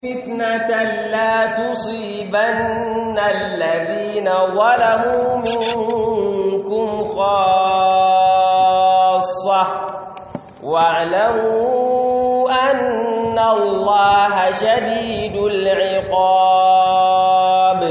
فتنة لا تصيبن الذين ظلموا منكم خاصة واعلموا أن الله شديد العقاب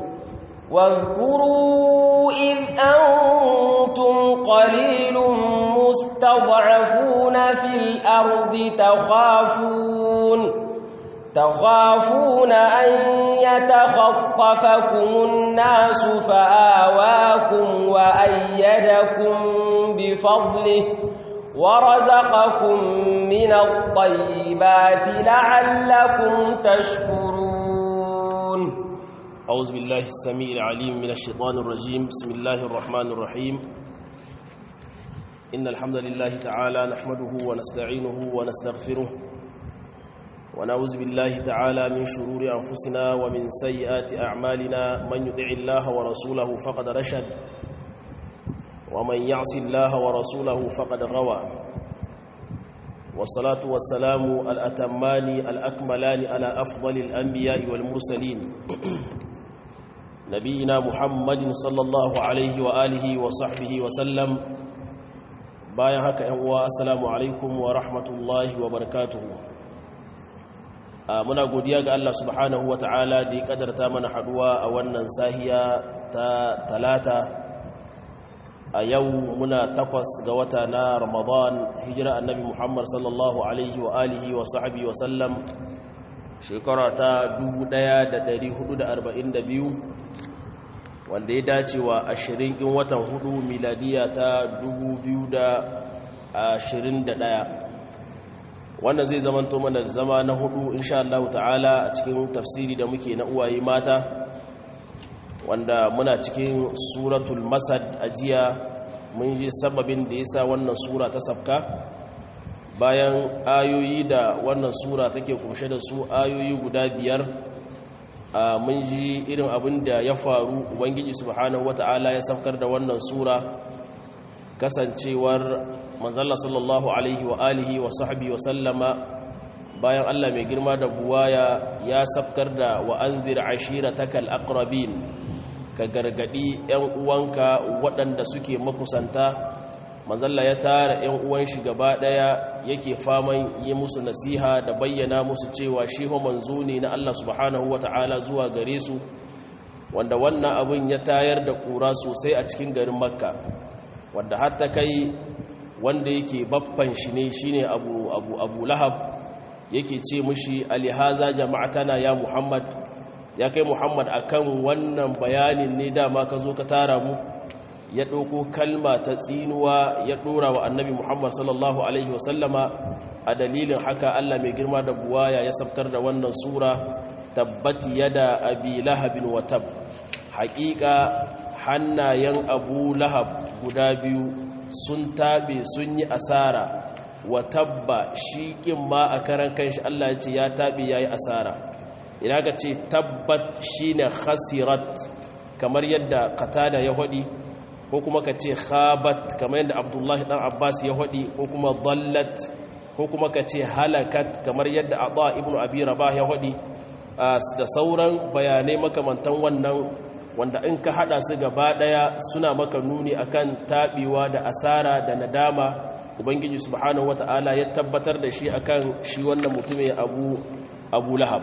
واذكروا إذ أنتم قليل مستضعفون في الأرض تخافون تخافون أن يتخطفكم الناس فآواكم وأيدكم بفضله ورزقكم من الطيبات لعلكم تشكرون أعوذ بالله السميع العليم من الشيطان الرجيم بسم الله الرحمن الرحيم إن الحمد لله تعالى نحمده ونستعينه ونستغفره ونعوذ بالله تعالى من شرور أنفسنا ومن سيئات أعمالنا من يطع الله ورسوله فقد رشد ومن يعص الله ورسوله فقد غوى والصلاة والسلام الأتمان الأكملان على أفضل الأنبياء والمرسلين نبينا محمد صلى الله عليه وآله وصحبه وسلم بايا هكا أنواء السلام عليكم ورحمة الله وبركاته muna godiya ga Allah subhanahu wa ta'ala da ya kadarta mana haduwa a wannan sahiya ta talata a yau muna takwas ga wata na ramadan hijira annabi muhammad sallallahu alaihi wa alihi wa sahabi wa sallam shekara ta 1442 wanda ya dace wa ashirin in watan hudu miladiya ta 2021 wannan zai zamanto mana da zama na hudu insha Allah ta'ala a cikin tafsiri da muke na uwaye mata wanda muna cikin suratul masad ajiya mun ji sababin da yasa wannan sura ta safka bayan ayoyi da wannan sura take kumshe da su ayoyi guda biyar mun ji irin abin da ya faru ubangiji subhanahu wata'ala ya safkar da wannan sura kasancewar manzalla sallallahu alaihi wa alihi wa sahbihi wa sallama bayan Allah mai girma da buwaya ya safkar da wa anzir ashiratakal aqrabin ka gargadi yan uwanka waɗanda suke makusanta manzalla ya tara yan uwan shi gaba daya yake faman yi musu nasiha da bayyana musu cewa shi ho manzo ne na Allah subhanahu wataala zuwa gare su wanda wannan abin ya tayar da kura sosai a cikin garin makka wanda hatta kai wanda yake baffan shi ne shine abu abu abu lahab yake ce mushi alihaza jama'atana ya muhammad ya kai muhammad akan wannan bayanin ne dama ka zo ka tara mu ya ɗauko kalma ta tsinuwa ya ɗora wa annabi muhammad sallallahu alaihi wasallama a dalilin haka allah mai girma da buwaya ya sabkar da wannan sura tabbati yada abi lahabin watab haƙiƙa hannayen abu lahab guda biyu sun taɓe sun yi asara wa tabba shi ƙin ma a karan kanshi Allah ya ce ya taɓe ya yi asara ina ka ce tabbat shi ne khasirat kamar yadda katada ya haɗi ko kuma ka ce khabat kamar yadda abdullahi ɗan abbas ya haɗi ko kuma dallat ko kuma ka ce halakat kamar yadda adha ibn abi rabah ya haɗi da sauran bayanai makamantan wannan wanda in ka hada su gaba daya suna maka nuni akan taɓewa da asara da nadama ubangiji subhanahu wata'ala ya tabbatar da shi akan shi wannan mutumin abu abu lahab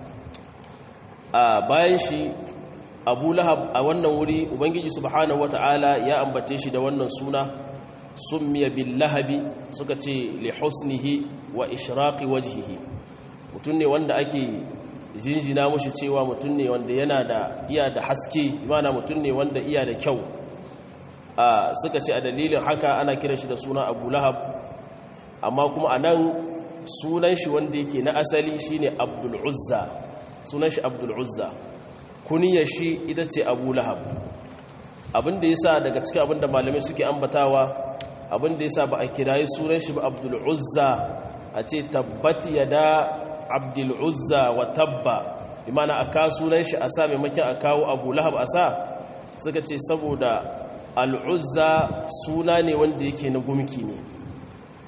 a bayan shi abu lahab a wannan wuri ubangiji subhanahu wata'ala ya ambace shi da wannan suna summiya bil lahabi suka ce li husnihi wa ishraqi wajhihi mutum ne wanda ake jinjina mushi cewa mutum ne wanda yana da iya da haske imana mutum ne wanda iya da kyau a suka ce a dalilin haka ana kiran shi da suna abu lahab amma kuma a nan sunan shi wanda yake na asali shine abdul uzza sunan shi abdul uzza kuniyar shi ita ce abu lahab abinda ya sa daga cikin abinda malamai suke ambatawa abinda ya sa ba a kirayi sunan shi ba abdul uzza a ce tabbati ya da abdul uzza wa tabba imana a kawo sunan shi a sa maimakon a kawo abu lahab a sa suka ce saboda al'uzza suna ne wanda yake na gumki ne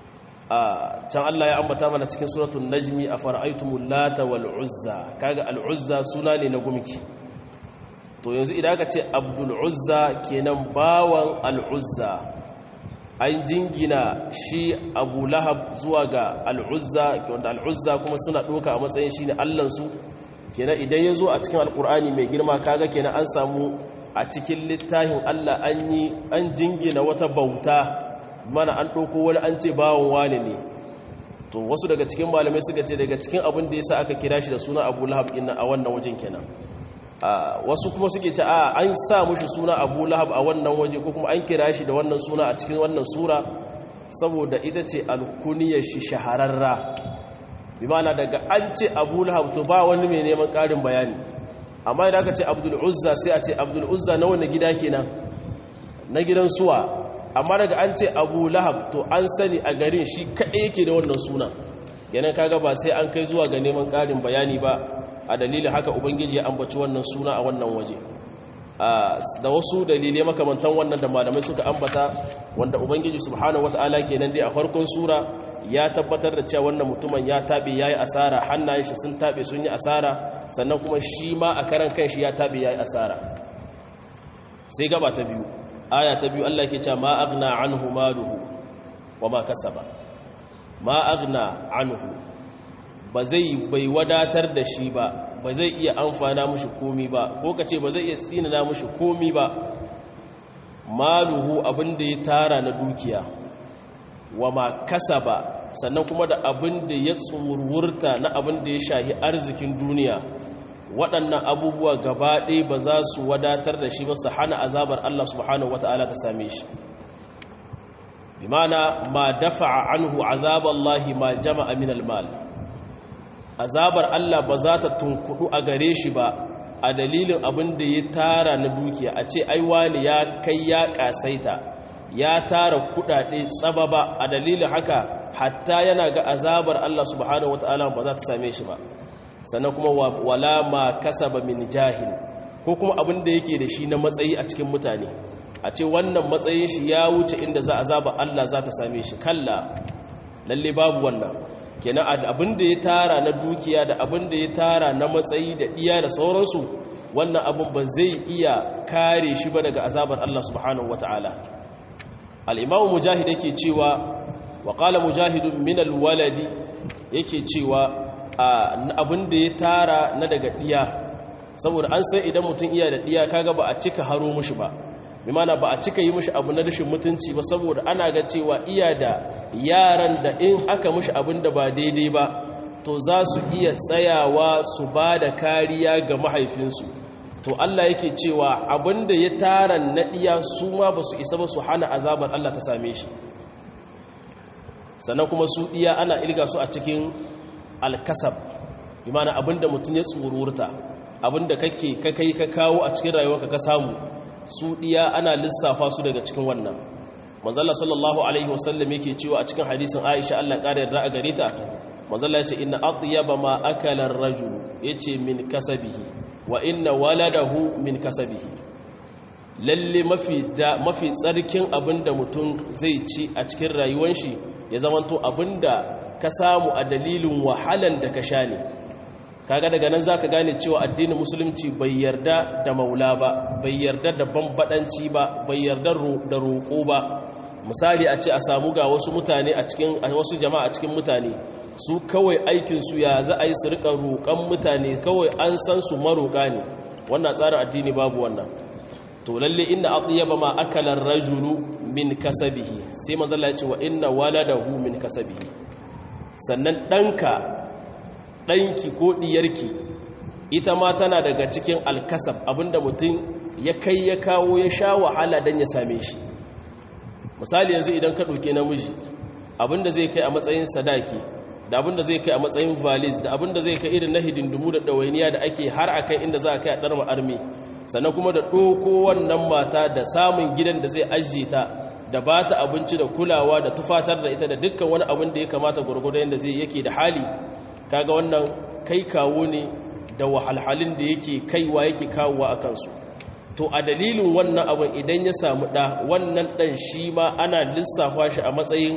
a can Allah ya ambata mana cikin suratul najmi a fara'aitumul lata wal uzza kaga al uzza suna ne na gumki to yanzu idan aka ce abdul uzza kenan bawan al uzza an jingina shi abu lahab zuwa ga al uzza wanda al uzza kuma suna doka a matsayin shine allan su kenan idan ya zo a cikin alkur'ani mai girma kaga kenan an samu a cikin littafin Allah an yi an jingina wata bauta mana an ɗauko wani an ce bawon wane ne to wasu daga cikin malamai suka ce daga cikin abin da ya sa aka kira shi da suna abu lahab ina a wannan wajen kenan wasu kuma suke ce a an sa mushi suna abu lahab a wannan waje ko kuma an kira shi da wannan suna a cikin wannan sura saboda ita ce alkuniyar shi shahararra bi mana daga an ce abu lahab to ba wani mai neman ƙarin bayani amma idan aka ce abdul uzza sai a ce abdul uzza na wani gida kenan na gidan suwa amma daga an ce abu lahab to an sani a garin shi kaɗai yake da wannan suna kenan kaga ba sai an kai zuwa ga neman ƙarin bayani ba a dalilin haka ubangiji ya ambaci wannan suna a wannan waje da wasu dalilai makamantan wannan da malamai suka ambata wanda ubangiji subhanahu wata'ala kenan dai a farkon sura ya tabbatar da cewa wannan mutumin ya tabe yayi asara hannayen shi sun tabe sun yi asara sannan kuma shi ma a karan kanshi ya tabe yayi asara sai gaba ta biyu aya ta biyu Allah yake cewa ma agna anhu maluhu wa ma kasaba ma agna anhu ba zai bai wadatar da shi ba ba zai iya amfana mushi komi ba ko ka ce ba zai iya tsinana mushi komi ba maluhu abin da ya tara na dukiya wa ma kasaba sannan kuma da abin da ya tsurwurta na abin da ya shahi arzikin duniya waɗannan abubuwa gaba ɗaya ba za su wadatar da shi ba su hana azabar Allah subhanahu wata'ala ta same shi bi mana ma dafa'a anhu azaballahi ma jama'a min al-mal azabar Allah ba za ta tunkudu a gare shi ba a dalilin abin da ya tara na dukiya a ce ai wani ya kai ya kasaita ya tara kudade tsaba ba a dalilin haka hatta yana ga azabar Allah subhanahu wataala ba za ta same shi ba sannan kuma wala ma kasaba min jahil ko kuma abin da yake da shi na matsayi a cikin mutane a ce wannan matsayin shi ya wuce inda za azaba Allah za ta same shi kalla lalle babu wannan kenan abin da ya tara na dukiya da abin da ya tara na matsayi da iya da sauransu wannan abin ba zai iya kare shi ba daga azabar Allah subhanahu wata'ala al-imamu mujahid yake cewa wa qala mujahidun min al-waladi yake cewa abin da ya tara na daga diya saboda an san idan mutum iya da diya kaga ba a cika haro mushi ba bimana ba a cika yi mushi abu na rashin mutunci ba saboda ana ga cewa iya da yaran da in aka mushi abin da ba daidai ba to za su iya tsayawa su ba da kariya ga mahaifinsu to Allah yake cewa abin da ya tara naɗiya su ma ba su isa ba su hana azabar Allah ta same shi sannan kuma su iya ana ilga su a cikin alkasab bimana abin da mutum ya tsururta abin da kake kakai ka kawo a cikin rayuwarka ka samu su ɗiya ana lissafa su daga cikin wannan manzala sallallahu alaihi wasallam yake cewa a cikin hadisin aisha allah ƙara yarda a gare ta manzala ya ce inna atyaba ma akala ar-rajul yace min kasabihi wa inna waladahu min kasabihi lalle mafi da mafi tsarkin abinda mutum zai ci a cikin rayuwar shi ya zamanto abinda ka samu a dalilin wahalan da ka sha ne kaga daga nan zaka gane cewa addinin musulunci bai yarda da maula ba bai yarda da bambadanci ba bai yarda da roƙo ba misali a ce a samu ga wasu mutane a cikin wasu jama'a a cikin mutane su kawai aikin su ya za a yi su rika roƙan mutane kawai an san su maroƙa ne wannan tsarin addini babu wannan to lalle inna atyaba ma akala ar-rajulu min kasabihi sai manzo Allah ya ce wa inna waladahu min kasabihi sannan danka ɗanki ko ɗiyarki ita ma tana daga cikin alkasab abinda mutum ya kai ya kawo ya sha wahala don ya same shi misali yanzu idan ka ɗauke namiji abinda zai kai a matsayin sadaki da abinda zai kai a matsayin valis da abinda zai kai irin na hidindumu da ɗawainiya da ake har a kai inda za a kai a ɗarma armi sannan kuma da ɗoko wannan mata da samun gidan da zai ajiye ta da ba ta abinci da kulawa da tufatar da ita da dukkan wani abin da ya kamata gwargwado yadda zai yake da hali kaga wannan kai kawo ne da wahalhalin da yake kaiwa yake kawowa a kansu to a dalilin wannan abin idan ya samu ɗa wannan ɗan shi ma ana lissafa shi a matsayin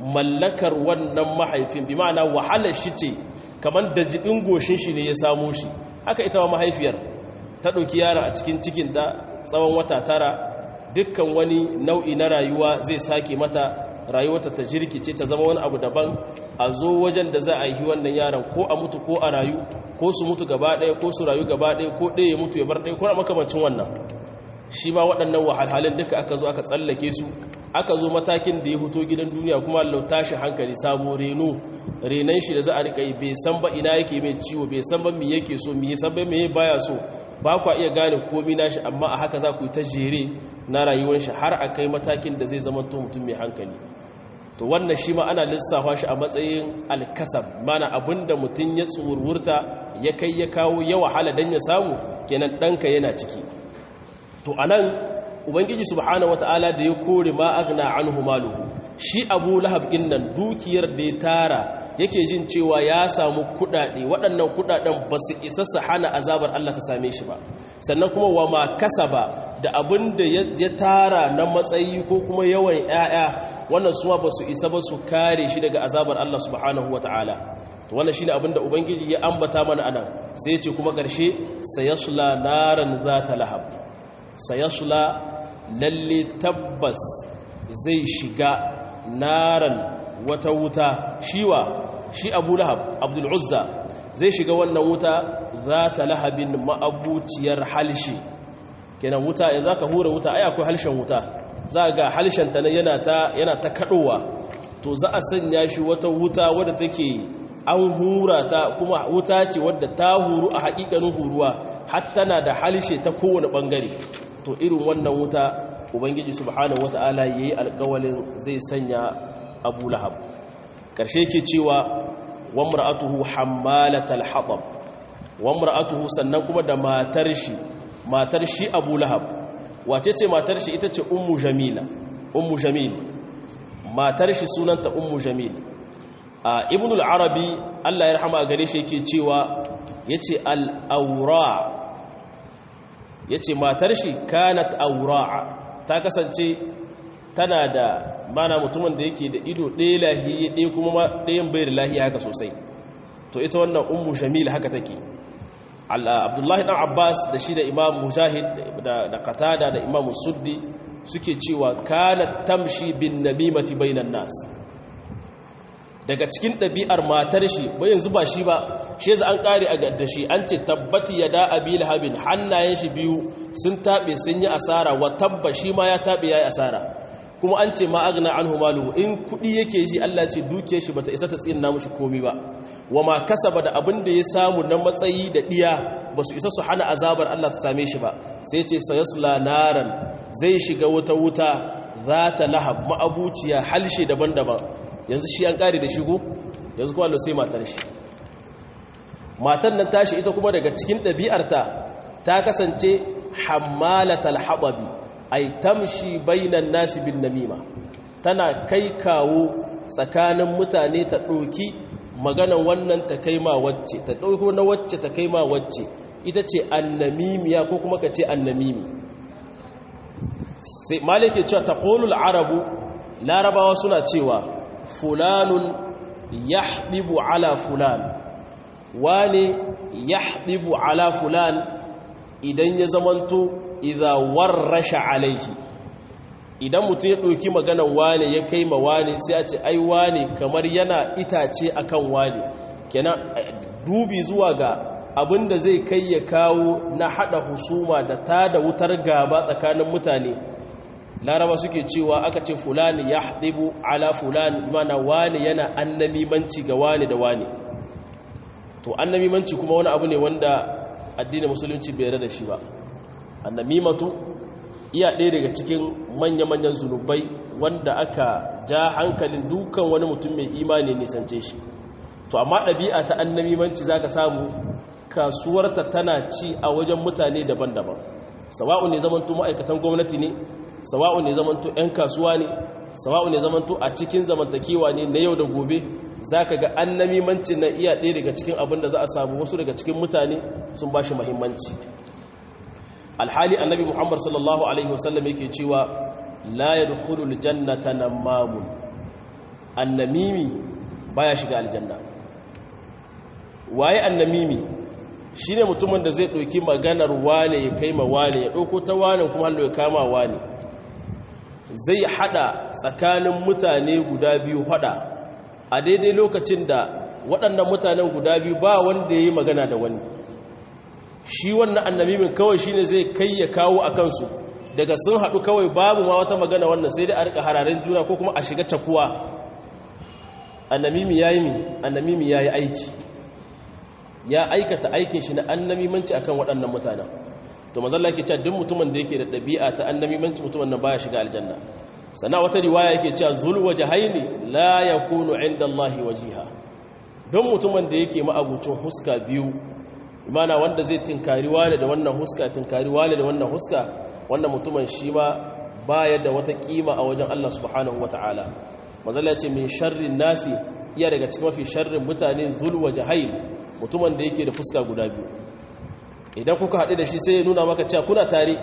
mallakar wannan mahaifin bi ma'ana wahalar shi ce kamar da jibin goshin shi ne ya samo shi haka ita ma mahaifiyar ta ɗauki yara a cikin cikinta tsawon wata tara dukkan wani nau'i na rayuwa zai sake mata rayuwarta ta jirkice ta zama wani abu daban a zo wajen da za a yi wannan yaron ko a mutu ko a rayu ko su mutu gaba ɗaya ko su rayu gaba ɗaya ko ɗaya ya mutu ya bar ɗaya ko a makamancin wannan shi ma waɗannan wahalhalin duka aka zo aka tsallake su aka zo matakin da ya fito gidan duniya kuma Allah tashi hankali sabo reno renan shi da za a rika yi bai san ba ina yake mai ciwo bai san ba me yake so me san ba me baya so ba kwa iya gane komai nashi amma a haka za ku yi ta jere na rayuwar shi har a kai matakin da zai zama to mutum mai hankali to wannan shi ma ana lissafa shi a matsayin alkasab mana abinda mutum ya tsurwurta ya kai ya kawo ya wahala dan ya samu kenan ɗanka yana ciki to anan ubangiji subhanahu wataala da ya kore ma agna anhu maluhu shi abu lahab nan dukiyar da ya tara yake jin cewa ya samu kudade waɗannan kudaden ba su isa su hana azabar Allah ta same shi ba sannan kuma wa ma kasaba da abin da ya tara na matsayi ko kuma yawan 'ya'ya wannan suwa ba su isa ba su kare shi daga azabar Allah subhanahu wataala to wannan shine abin da ubangiji ya ambata mana anan sai ya ce kuma ƙarshe sayasla naran zata lahab sayasla lalle tabbas zai shiga naran wata wuta shiwa shi abu lahab abdul uzza zai shiga wannan wuta za ta lahabin ma'abuciyar halshe kenan wuta ya za ka hura wuta ai akwai halshen wuta za ga halshen ta yana ta yana ta kadowa to za a sanya shi wata wuta wadda take an hura ta kuma wuta ce wadda ta huru a hakikanin huruwa har tana da halshe ta kowane bangare to irin wannan wuta ubangiji subhanahu wata'ala yayi alƙawalin zai sanya abu lahab karshe ke cewa wamra'atuhu hammalatal hatab wamra'atuhu sannan kuma da matar shi matar shi abu lahab wace ce matar shi ita ce ummu jamila ummu jamil matar shi sunanta ummu jamil a ibnul arabi Allah ya rahama gare shi yake cewa yace al-awra yace matar shi kanat awra'a ta kasance tana da mana mutumin da yake da ido ɗaya lahiya ɗaya kuma ɗayan bai da lahiya haka sosai to ita wannan ummu jamil haka take abdullahi dan abbas da shi da imam mujahid da qatada da imam suddi suke cewa kanat tamshi bin namimati bainan nas daga cikin ɗabi'ar matar shi bai yanzu ba shi ba shi yanzu an ƙare a gadda shi an ce tabbati ya da abi lahabin hannayen shi biyu sun taɓe sun yi asara wa tabba shi ma ya taɓe ya yi asara kuma an ce ma agna an humalu in kuɗi yake ji Allah ce duke shi bata isa ta tsina mushi komi ba wa ma kasaba da abin da ya samu na matsayi da ɗiya ba su isa su hana azabar Allah ta same shi ba sai ce sayasla naran zai shiga wata wuta za ta lahab ma'abuciya halshe daban-daban yanzu shi an kare da shigo yanzu kuma Allah sai matar shi matan nan tashi ita kuma daga cikin ɗabi'arta ta kasance hammalatal hababi ay tamshi bainan nasi bin namima tana kai kawo tsakanin mutane ta ɗoki maganan wannan ta kai ma wacce ta ɗauko na wacce ta kai ma wacce ita ce annamimiya ko kuma ka ce annamimi sai malike cewa taqulul arabu larabawa suna cewa fulanun yahdibu ala fulan wane yahdibu ala fulan idan ya zamanto idza warrasha alaihi idan mutum ya ɗauki maganan wane ya kai ma wane sai a ce ai wane kamar yana itace akan wane kenan dubi zuwa ga abinda zai kai ya kawo na hada husuma da ta da wutar gaba tsakanin mutane laraba suke cewa aka ce fulani ya haɗibu ala fulani mana wane yana annamimanci ga wane da wane to annamimanci kuma wani abu ne wanda addinin musulunci bai da shi ba annamimatu iya ɗaya daga cikin manya-manyan zunubai wanda aka ja hankalin dukan wani mutum mai imani nisance shi to amma ɗabi'a ta annamimanci za ka samu kasuwarta tana ci a wajen mutane daban-daban sawa'u ne zamanto ma'aikatan gwamnati ne sawa'u ne zamanto 'yan kasuwa ne sawa'u ne zamanto a cikin zamantakewa ne na yau da gobe za ka ga annamimanci na iya ɗaya daga cikin abin da za a samu wasu daga cikin mutane sun ba shi mahimmanci alhali annabi muhammad sallallahu alaihi wasallam yake cewa la yadkhulul jannata namamun annamimi baya shiga aljanna waye annamimi shine mutumin da zai ɗauki maganar wane ya kai ma wane ya ɗauko ta wane kuma hallo ya kama wane zai hada tsakanin mutane guda biyu hada a daidai lokacin da waɗannan mutanen guda biyu ba wanda ya yi magana da wani shi wannan annamimin kawai shine zai kai ya kawo a kansu daga sun haɗu kawai babu ma wata magana wannan sai dai a rika hararen juna ko kuma a shiga cakuwa annamimi ya yi mi annamimi ya yi aiki ya aikata aikin shi na annamimanci akan waɗannan mutanen to mazalla yake cewa duk mutumin da yake da ɗabi'a ta annamimanci mutumin nan baya shiga aljanna sana wata riwaya yake cewa zul wajhaini la yakunu inda Allahi wajiha don mutumin da yake ma'abucin huska biyu imana wanda zai tinkari wale da wannan huska tinkari wale da wannan huska wannan mutumin shi ma baya da wata kima a wajen Allah subhanahu wataala mazalla ya ce min sharrin nasi iya daga cikin mafi sharrin mutane zul wajhain mutumin da yake da fuska guda biyu idan kuka haɗu da shi sai ya nuna maka cewa kuna tare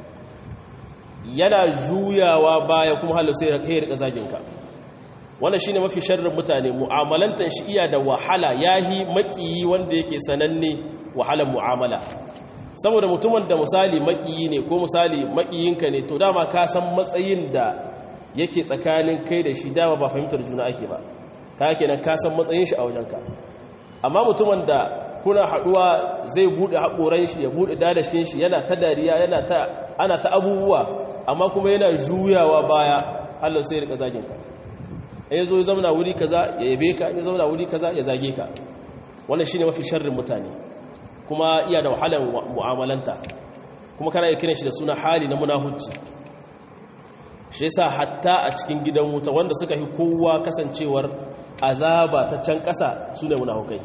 yana juyawa baya kuma halu sai ya rika zaginka wannan shine mafi sharrin mutane mu'amalantan shi iya da wahala yahi makiyi wanda yake sananne wahalar mu'amala saboda mutumin da misali makiyi ne ko misali makiyinka ne to dama ka san matsayin da yake tsakanin kai da shi dama ba fahimtar juna ake ba ka kenan ka san matsayin shi a wajenka amma mutumin da kuna haduwa zai bude haƙoran shi ya bude dadashin shi yana ta dariya yana ta ana ta abubuwa amma kuma yana juyawa baya Allah sai ya rika zagin ka ya zo ya zauna wuri kaza ya yabe ka ya zauna wuri kaza ya zage ka wannan shine mafi sharrin mutane kuma iya da wahalar mu'amalanta kuma kana iya kiran shi da suna hali na munahucci shi yasa hatta a cikin gidan wuta wanda suka yi kowa kasancewar azaba ta can ƙasa su ne munahukai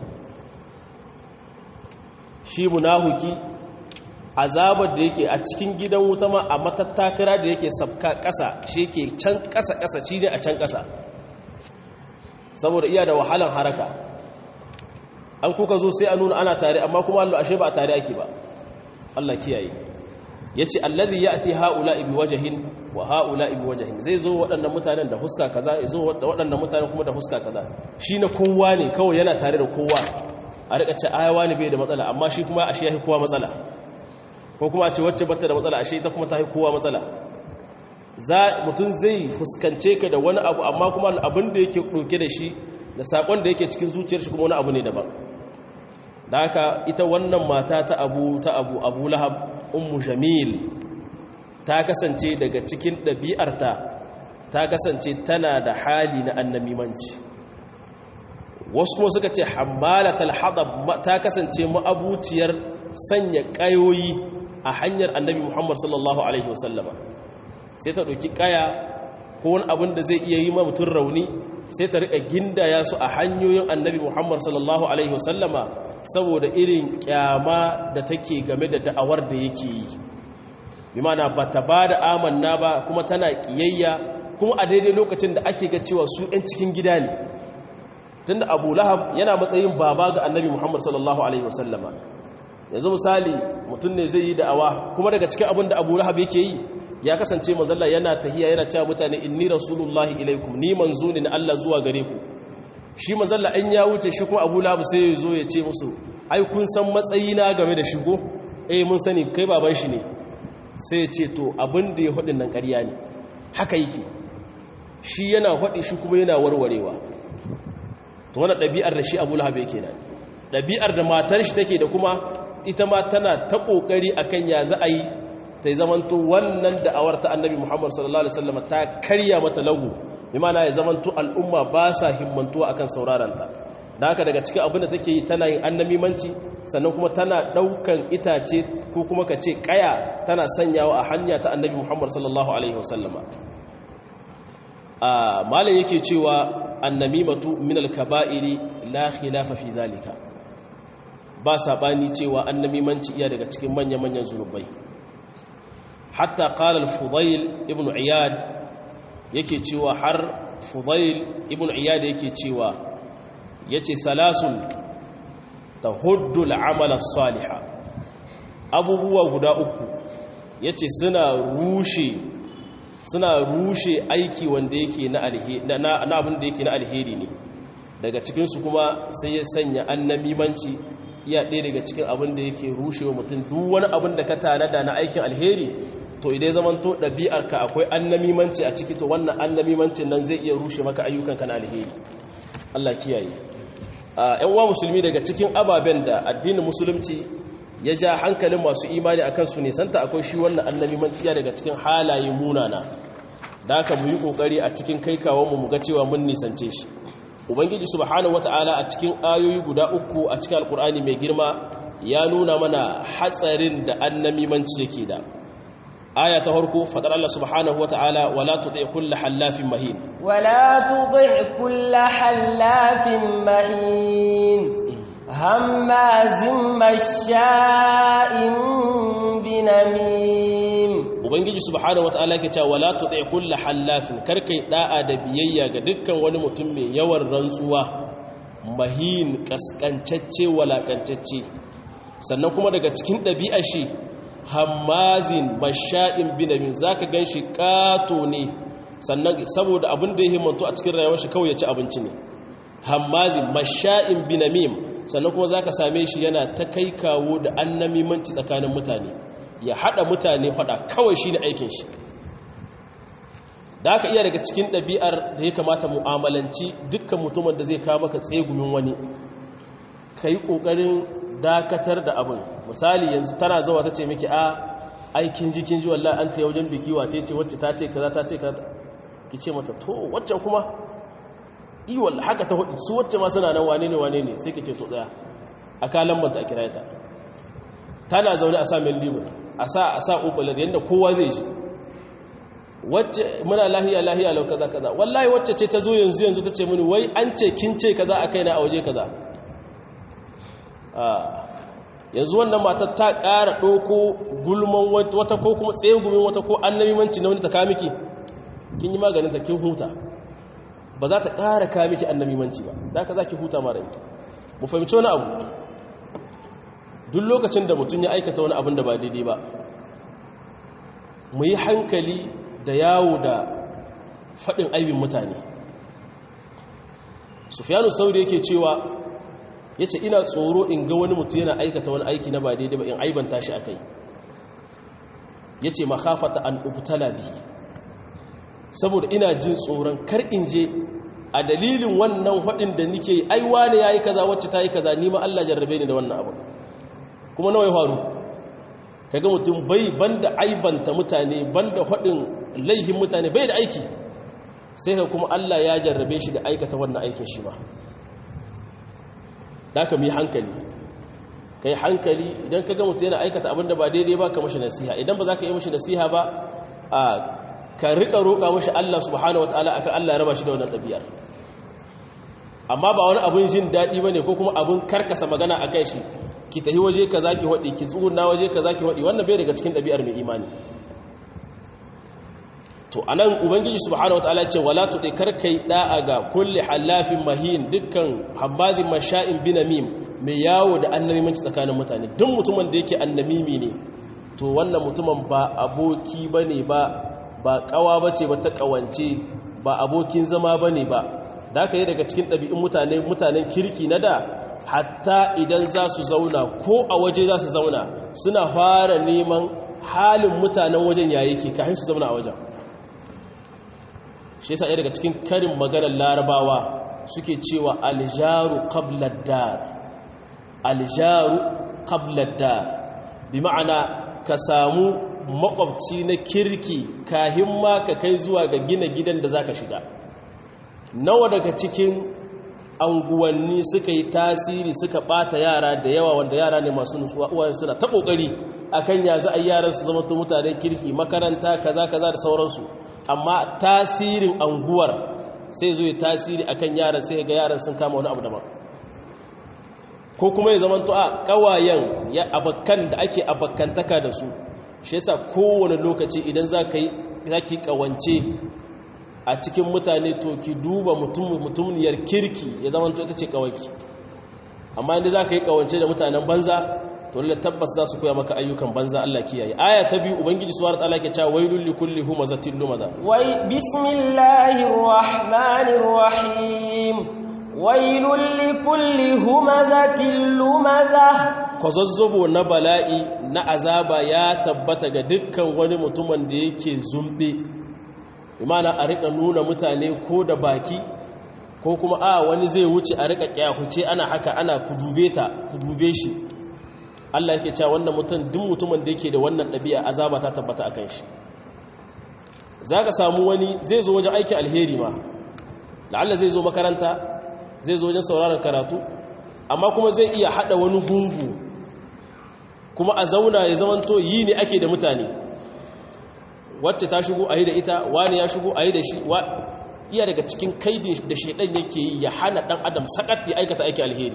shi munahuki azabar da yake a cikin gidan wuta ma a matattakara da yake sabka ƙasa shi yake can ƙasa-ƙasa shi ne a can ƙasa saboda iya da wahalan haraka an kuka zo sai a nuna ana tare amma kuma allo ashe ba a tare ake ba Allah kiyaye ya ce allazi ya ati ha'ula ibi wajahin wa ha'ula ibi wajahin zai zo waɗannan mutanen da huska kaza ya zo waɗannan mutanen kuma da huska kaza shi na kowa ne kawai yana tare da kowa a rika ce ayawa ne bai da matsala amma shi kuma ashe ya kowa matsala ko kuma a ce wacce bata da matsala ashe ita kuma ta kowa matsala za mutum zai fuskance ka da wani abu amma kuma abin da yake ɗauke da shi da saƙon da yake cikin zuciyar shi kuma wani abu ne daban da haka ita wannan mata ta abu ta abu abu lahab ummu jamil ta kasance daga cikin ɗabi'arta ta kasance tana da hali na annamimanci wasu kuma suka ce hammalatal hadab ta kasance ma'abuciyar sanya ƙayoyi a hanyar annabi muhammad sallallahu alaihi wasallama sai ta ɗauki ƙaya ko wani abin da zai iya yi ma mutum rauni sai ta riƙa gindaya su a hanyoyin annabi muhammad sallallahu alaihi wasallama saboda irin kyama da take game da da'awar da yake yi bi mana ba ta ba da amanna ba kuma tana ƙiyayya kuma a daidai lokacin da ake ga cewa su 'yan cikin gida ne tun da abu lahab yana matsayin baba ga annabi muhammad sallallahu alaihi wasallama yanzu misali mutum ne zai yi da'awa kuma daga cikin abin da abu lahab yake yi ya kasance mazalla yana tahiya yana cewa mutane inni rasulullahi ilaikum ni manzo ne na Allah zuwa gare ku shi mazalla an ya wuce shi kuma abu labu sai ya zo ya ce musu ai kun san matsayina game da shigo eh mun sani kai baban shi ne sai ya ce to abin da ya hudin nan ƙarya ne haka yake shi yana hudi shi kuma yana warwarewa to wannan ɗabi'ar da shi abu lahabu yake nan ɗabi'ar da matar shi take da kuma ita ma tana ta ƙoƙari akan ya za a yi ta yi zamanto wannan da'awar ta annabi muhammad sallallahu alaihi wasallam ta karya mata lagu bimana ya zamanto al'umma ba sa himmantuwa akan sauraranta da haka daga cikin abin da take yi tana yin annamimanci sannan kuma tana daukan itace ko kuma ka ce kaya tana sanyawa a hanya ta annabi muhammad sallallahu alaihi wasallama a malam yake cewa annamimatu min al-kaba'iri la khilafa fi zalika ba sabani cewa annamimanci iya daga cikin manya-manyan zunubai hatta qala al-fudayl ibn iyad yake cewa har fudail ibn iyad yake cewa yace salasun tahuddu al-amala salihah abubuwa guda uku yace suna rushe suna rushe aiki wanda yake na abin da yake na alheri ne daga cikinsu kuma sai ya sanya annamimanci iya ɗaya daga cikin abin da yake rushe wa mutum duk wani abin da ka tanada na aikin alheri to idai zaman to ɗabi'arka akwai annamimanci a ciki to wannan annamimancin nan zai iya rushe maka ayyukanka na alheri Allah kiyaye ‘yan uwa musulmi daga cikin ababen da addinin musulunci ya ja hankalin masu imani akan su nisanta akwai shi wannan annamimanci ya daga cikin halaye munana da aka mu yi ƙoƙari a cikin kai kawonmu mu ga cewa mun nisance shi ubangiji subhanahu wata'ala a cikin ayoyi guda uku a cikin alkur'ani mai girma ya nuna mana hatsarin da annamimanci yake da aya ta farko fadar Allah subhanahu wata'ala wala tuti kullu hallafin mahin wala tuti kullu hallafin mahin hammazin masha'in binamim ubangiji subhanahu wata'ala ke cewa wala tuti kullu hallafin karkai da'a da biyayya ga dukkan wani mutum mai yawan rantsuwa mahin kaskancacce walakancacce sannan kuma daga cikin ɗabi'ar shi hammazin masha'in binamin zaka ganshi kato ne sannan saboda abin da ya himmanto a cikin rayuwar shi kawai ya ci abinci ne hammazin masha'in binamim sannan kuma zaka same shi yana ta kai kawo da annamimanci tsakanin mutane ya hada mutane fada kawai shine aikin shi da aka iya daga cikin ɗabi'ar da ya kamata mu'amalanci dukkan mutumin da zai kawo maka tsegumin wani ka yi ƙoƙarin dakatar da abin misali yanzu tana zawa ta ce miki a aikin jikin ji wallah an taya wajen biki wace ce wacce ta ce kaza ta ce kaza ki ce mata to waccan kuma yi wallah haka ta hudu su wacce ma suna nan wane ne wane ne sai ki ce to tsaya a kalan banta a kira ta tana zaune a sa meldigo a sa a sa opalar yadda kowa zai shi wacce muna lahiya lahiya lau kaza kaza wallahi wacce ce ta zo yanzu yanzu ta ce mini wai an ce kin ce kaza a kaina a waje kaza yanzu wannan matar ta ƙara ɗauko gulman wata ko kuma tsegumin wata ko annabimanci na wani ta kamiki kin yi maganinta kin huta ba za ta ƙara kamiki annabimanci ba da ka za ki huta mara yanki mu fahimci wani abu duk lokacin da mutum ya aikata wani abin da ba daidai ba mu yi hankali da yawo da faɗin aibin mutane sufiyanu sauri yake cewa ya ce ina tsoro in ga wani mutum yana aikata wani aiki na ba daidai ba in aibanta shi a kai ya ce makafata an ubtala bihi saboda ina jin tsoron kar in je a dalilin wannan haɗin da nike yi aiwa ne ya yi kaza wacce ta yi kaza nima Allah jarrabe ni da wannan abu kuma nawa ya faru kaga mutum bai banda aibanta mutane banda haɗin laihin mutane bai da aiki sai ka kuma Allah ya jarrabe shi da aikata wannan aikin shi ba da ka mu yi hankali ka yi hankali idan ka ga mutum yana aikata abin da ba daidai ba ka mashi nasiha idan ba za ka yi mashi nasiha ba a ka riƙa roƙa mashi Allah subhanahu wataala akan Allah ya raba shi da wannan ɗabi'ar amma ba wani abin jin daɗi ba ne ko kuma abin karkasa magana a kai shi ki tafi waje ka za ki haɗi ki tsuna waje ka za ki haɗi wannan bai daga cikin ɗabi'ar mai imani to anan ubangiji subhanahu wataala ce wala tuti karkai da'a ga kulli halafin mahin dukkan habbazin masha'in binamim mai yawo da annabimanci tsakanin mutane duk mutumin da yake annamimi ne to wannan mutumin ba aboki bane ba ba kawa bace ba ta kawance ba abokin zama bane ba da aka yi daga cikin ɗabi'un mutane mutanen kirki na da hatta idan za su zauna ko a waje za su zauna suna fara neman halin mutanen wajen yayi ke kafin su zauna a wajen shi yasa daga cikin karin maganar larabawa suke cewa aljaru qabla dar aljaru qabla dar bi ma'ana ka samu makwabci na kirki kahin ma ka kai zuwa ga gina gidan da zaka shiga nawa daga cikin anguwanni suka yi tasiri suka bata yara da yawa wanda yara ne masu nutsuwa uwayen suna ta kokari akan ya za a yaran su zama mutanen kirki makaranta kaza kaza da sauransu amma tasirin anguwar sai zo ya tasiri akan yaran sai ga yaran sun kama wani abu daban ko kuma ya zama to a kawayen ya abakkan da ake abakkantaka da su shi yasa kowane lokaci idan za ka yi zaki kawance a cikin mutane to ki duba mutumniyar kirki ya zama to ita ce kawaki amma inda za ka yi kawance da mutanen banza to lalle tabbas za su koya maka ayyukan banza Allah kiyaye aya ta biyu ubangiji subhanahu wataala ke cewa wailul likulli humazatin lumaza wai bismillahir rahmanir rahim wailul likulli humazatin lumaza kwazazzobo na bala'i na azaba ya tabbata ga dukkan wani mutumin da yake zumbe imana a rika nuna mutane ko da baki ko kuma a wani zai wuce a rika kyahuce ana haka ana kudube ta kudube shi Allah yake cewa wannan mutum duk mutumin da yake da wannan ɗabi'a azaba ta tabbata akan shi zaka samu wani zai zo wajen aikin alheri ma la'alla zai zo makaranta zai zo wajen sauraron karatu amma kuma zai iya hada wani gungu kuma a zauna ya zamanto yi ne ake da mutane wacce ta shigo a yi da ita wani ya shigo a yi da shi iya daga cikin kaidin da shaidan yake yi ya hana dan adam sakat ya aikata aiki alheri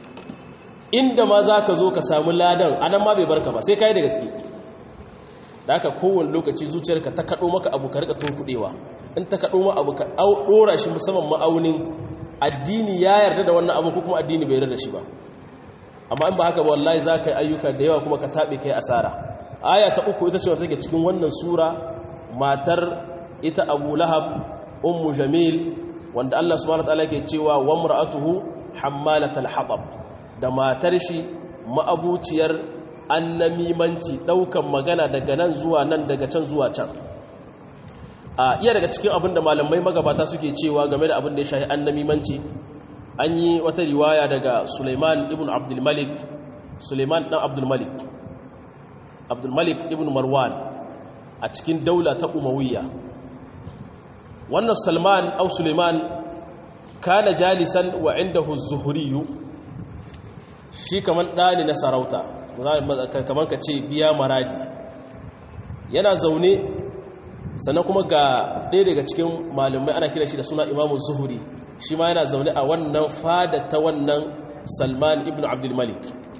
inda ma za ka zo ka samu ladan anan ma bai barka ba sai ka yi da gaske da aka kowane lokaci zuciyarka ta kaɗo maka abu ka rika tunkuɗewa in ta kaɗo ma abu ka ɗora shi musamman ma'aunin addini ya yarda da wannan abu ko kuma addini bai yarda da shi ba amma in ba haka ba wallahi za ka yi ayyuka da yawa kuma ka taɓe kai asara aya ta uku ita ce wata take cikin wannan sura matar ita abu lahab ummu jamil wanda Allah subhanahu wataala ke cewa wa mar'atuhu hammalatal hatab da matar shi ma'abuciyar annamimanci daukan magana daga nan zuwa nan daga can zuwa can a iya daga cikin abin da malamai magabata suke cewa game da abin da ya shahi annamimanci an yi wata riwaya daga Sulaiman ibn Abdul Malik Sulaiman dan Abdul Malik Abdul Malik ibn Marwan a cikin daula ta Umayya wannan Salman au Sulaiman kana jalisan wa indahu az-Zuhri shi kaman dani na sarauta kaman ka ce biya maradi yana zaune sannan kuma ga ɗaya daga cikin malamai ana kira shi da suna Imam Zuhri shi ma yana zaune a wannan fada ta wannan Salman ibn Abdul Malik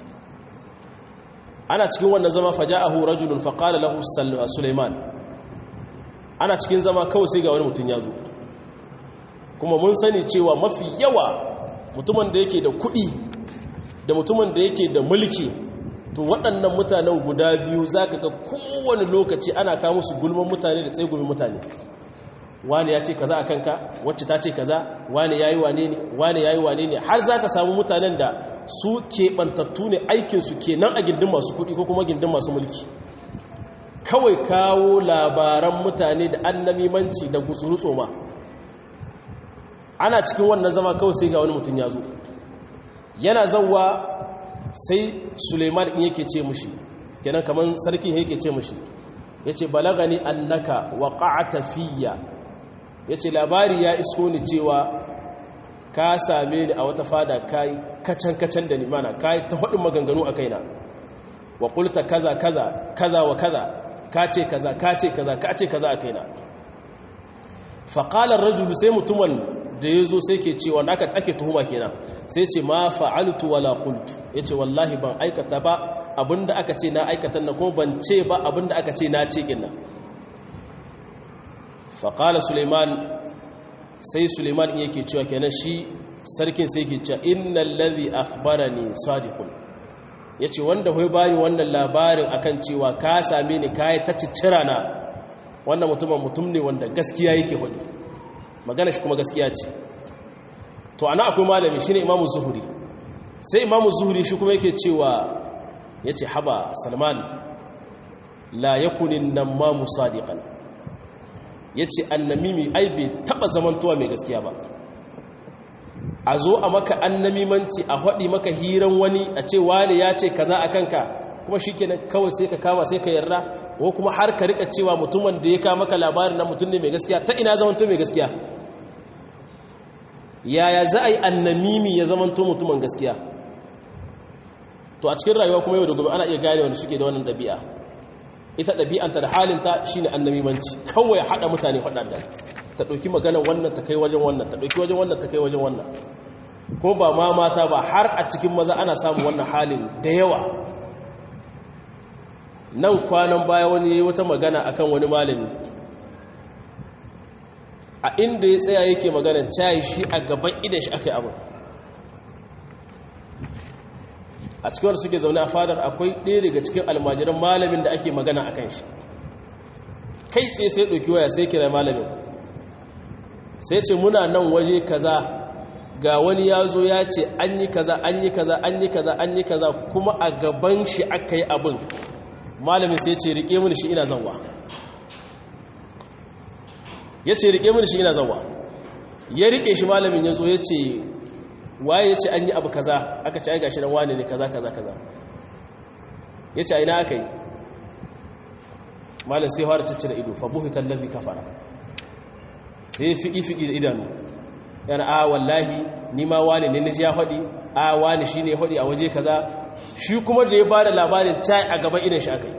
ana cikin wannan zama faja'ahu rajulun faqala lahu Sulaiman ana cikin zama kawai sai ga wani mutum ya zo kuma mun sani cewa mafi yawa mutumin da yake da kuɗi da mutumin da yake da mulki to waɗannan mutanen guda biyu za ka ga kowane lokaci ana kawo musu gulman mutane da tsegumin mutane wani ya ce kaza a kanka wacce ta ce kaza wani ya yi wane ne wani ya yi wane ne har za ka samu mutanen da su keɓantattu ne aikinsu ke nan a gindin masu kuɗi ko kuma gindin masu mulki kawai kawo labaran mutane da annamimanci da gutsuru tsoma ana cikin wannan zama kawai sai ga wani mutum ya zo yana zauwa sai suleiman ɗin yake ce mushi kenan kamar sarki yake ce mushi ya ce balagani annaka wa ƙa'ata fiya ya ce labari ya isko ni cewa ka same ni a wata fada kayi kacan-kacan da ni mana kayi ta haɗin maganganu a kaina wa ƙulta kaza kaza kaza wa kaza ka ce kaza ka ce kaza ka ce kaza a kaina faƙalar rajulu sai mutumin da ya zo sai ke cewa na aka ake tuhuma kenan sai ce ma fa'altu wala qultu yace wallahi ban aikata ba abinda aka ce na aikata na kuma ban ce ba abinda aka ce na ce kinna faƙala suleiman sai suleiman in yake cewa kenan shi sarkin sai ke cewa innal ladhi akhbarani sadiqun yace wanda hoyi bani wannan labarin akan cewa ka same ni kai ta ciccira na wannan mutumin mutum ne wanda gaskiya yake hudu magana shi kuma gaskiya ce to ana akwai malami shine imamu zuhuri sai imamu zuhuri shi kuma yake cewa yace haba salman la yakunin nan ma musadiqan yace annamimi ai bai taba zamantowa mai gaskiya ba a zo a maka annamimanci a haɗi maka hiran wani a ce wani ya ce kaza a kanka kuma shi kenan kawai sai ka kama sai ka yarda ko kuma har ka rika cewa mutumin da ya kama maka labarin na mutum ne mai gaskiya ta ina zamanto mai gaskiya yaya za a yi annamimi ya zamanto mutumin gaskiya to a cikin rayuwa kuma yau da gobe ana iya gane wanda suke da wannan ɗabi'a ita ɗabi'anta da halinta shi ne annamimanci kawai haɗa mutane faɗaɗa ta ɗauki maganar wannan ta kai wajen wannan ta ɗauki wajen wannan ta kai wajen wannan kuma ba ma mata ba har a cikin maza ana samun wannan halin da yawa nan kwanan baya wani ya yi wata magana akan wani malami a inda ya tsaya yake magana cayi shi a gaban idan shi aka yi abin a cikin wanda suke zaune a fadar akwai ɗaya daga cikin almajiran malamin da ake magana a kan shi kai tsaye sai ɗauki waya sai kira malamin sai ce muna nan waje kaza ga wani ya zo ya ce an yi kaza an yi kaza an yi kaza an yi kaza kuma a gaban shi aka yi abin malamin sai ce rike mini shi ina zanwa ya ce rike mini shi ina zanwa ya rike shi malamin ya zo ya ce waye ya ce an yi abu kaza aka ce ai gashi nan wane ne kaza kaza kaza ya ce aina aka yi malam sai fara ciccire ido fa buhitan lalli kafara sai fiƙi fiƙi da idanu yana a wallahi ni ma wani ne naji ya faɗi a wani shi ne faɗi a waje kaza shi kuma da ya ba da labarin cai a gaban idan shi aka yi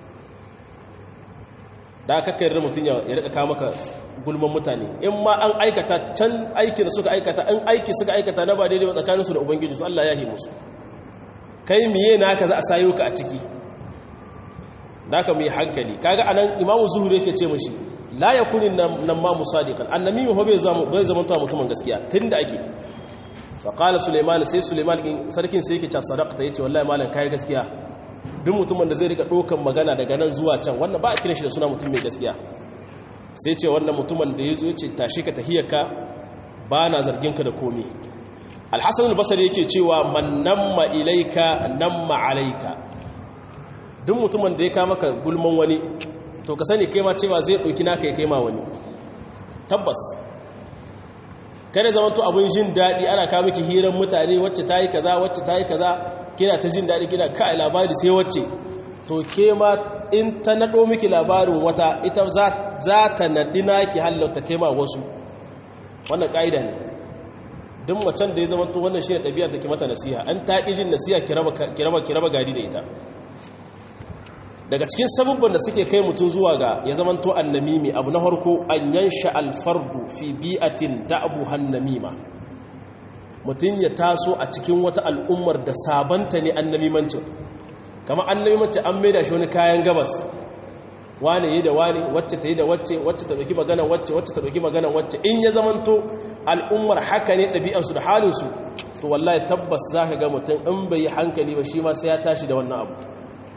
da aka kai mutum ya rika kawo maka gulman mutane in ma an aikata can aikin suka aikata in aiki suka aikata na ba daidai tsakaninsu da ubangiji su Allah ya yi musu kai miye na ka za a sayo ka a ciki da ka mu yi hankali kaga anan imamu zuhuri yake ce mashi la yakuni nan ma musadiqan annabi ho bai zama bai zama ta mutumin gaskiya tunda ake fa qala sulaiman sai sulaiman sarkin sai yake cewa sadaqta yace wallahi malam kai gaskiya duk mutumin da zai rika dokan magana daga nan zuwa can wannan ba a kira shi da suna mutum mai gaskiya sai ce wannan mutumin da yazo yace tashi ka tahiyarka ba na zargin ka da komai al-hasan al-basri yake cewa man namma ilayka namma alayka duk mutumin da ya ka maka gulman wani to ka sani kai ma cewa zai ɗauki naka ya kai ma wani tabbas kada zama to abin jin daɗi ana kawo miki hirar mutane wacce ta yi kaza wacce ta yi kaza kina ta jin daɗi kina kai labari sai wacce to ke ma in ta naɗo miki labarin wata ita za ta naɗi naki hallauta kai ma wasu wannan ƙa'ida ne duk macen da ya zama to wannan shi ne ɗabi'a da ke mata nasiha an ta ƙi jin nasiha ki raba gari da ita daga cikin sabubban da suke kai mutum zuwa ga ya zamanto annamimi abu na harko an yansha alfardu fi bi'atin da'abu hannamima mutum ya taso a cikin wata al'ummar da sabanta ne annamimancin kama annamimancin an maida shi wani kayan gabas wane yi da wane wacce ta yi da wacce wacce ta ɗauki maganan wacce wacce ta ɗauki maganan wacce in ya zamanto al'ummar haka ne ɗabi'ansu da halinsu to wallahi tabbas za ka ga mutum in bai yi hankali ba shi ma sai ya tashi da wannan abu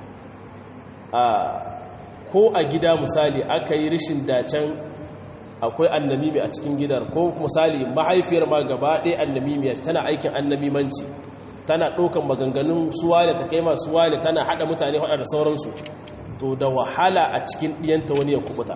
ko a gida misali aka yi rishin dacen akwai annamimi a cikin gidar ko misali mahaifiyar ma gaba ɗaya annamimiya tana aikin annamimanci tana ɗaukan maganganun suwale ta kai masu wale tana haɗa mutane haɗa da sauransu to da wahala a cikin ɗiyanta wani ya kubuta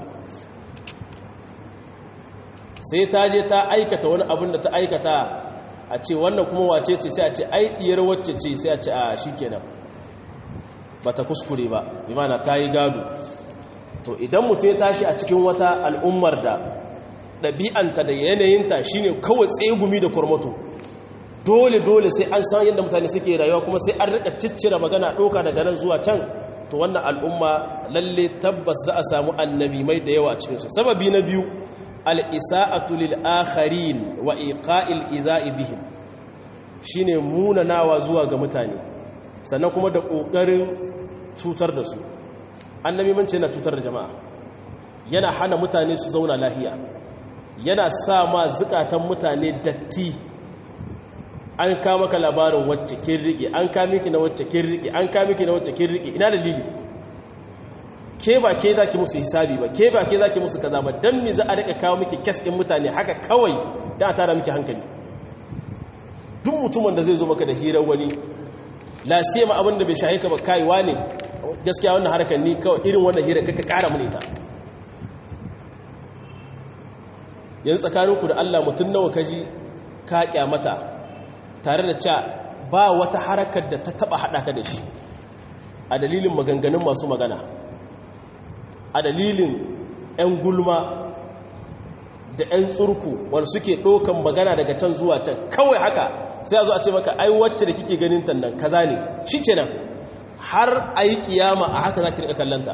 sai ta je ta aikata wani abin da ta aikata a ce wannan kuma wace ce sai a ce ai ɗiyar wacce ce sai a ce a shi kenan ba ta kuskure ba imana ta yi gado to idan mutum ya tashi a cikin wata al'ummar da ɗabi'anta da yanayinta shine kawai tsegumi da kurmato dole-dole sai an san yadda mutane suke rayuwa kuma sai an rika ciccira magana ɗoka daga nan zuwa can to wannan al'umma lalle tabbas za a samu annabi mai da yawa a cikinsu sababi na biyu al'isa'atu lil akharin wa iqa'il idha'i bihim shine munanawa zuwa ga mutane sannan kuma da ƙoƙarin cutar da su annabi mance yana cutar da jama'a yana hana mutane su zauna lahiya yana sa ma zukatan mutane datti an kama ka labarin wacce kin rike an kame ki na wacce kin rike an kame ki na wacce kin rike ina dalili ke ba ke zaki musu hisabi ba ke ba ke zaki musu kaza ba dan me za a rika kawo miki kes din mutane haka kawai da a tara miki hankali duk mutumin da zai zo maka da hirar wani la siyama abin da bai shahe ka ba kai wane gaskiya wannan harkar ni kawai irin wannan hira kaka kara mun ita yanzu tsakaninku da Allah mutum nawa kaji ka kyamata tare da cewa ba wata harakar da ta taba hada ka da shi a dalilin maganganun masu magana a dalilin 'yan gulma da 'yan tsurku wanda suke ɗaukan magana daga can zuwa can kawai haka sai a zo a ce maka ai wacce da kike ganin tannan kaza ne shi ce nan har a yi kiyama a haka za ki rika kallanta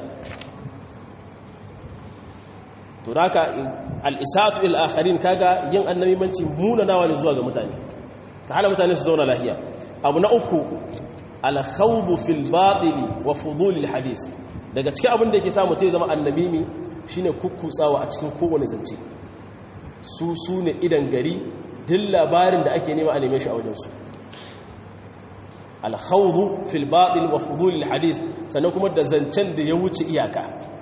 to da haka al'isatu il'akharin kaga yin annabimanci munanawa ne zuwa ga mutane ka hana mutane su zauna lahiya abu na uku alkhawdu fil batili wa fudulil hadis daga cikin abin da yake sa mutum ya zama annabimi shine kukkutsawa a cikin kowane zance su su ne idan gari duk labarin da ake nema a neme shi a wajensu alhaudu fil batil wa fudulil hadith sannan kuma da zancen da ya wuce iyaka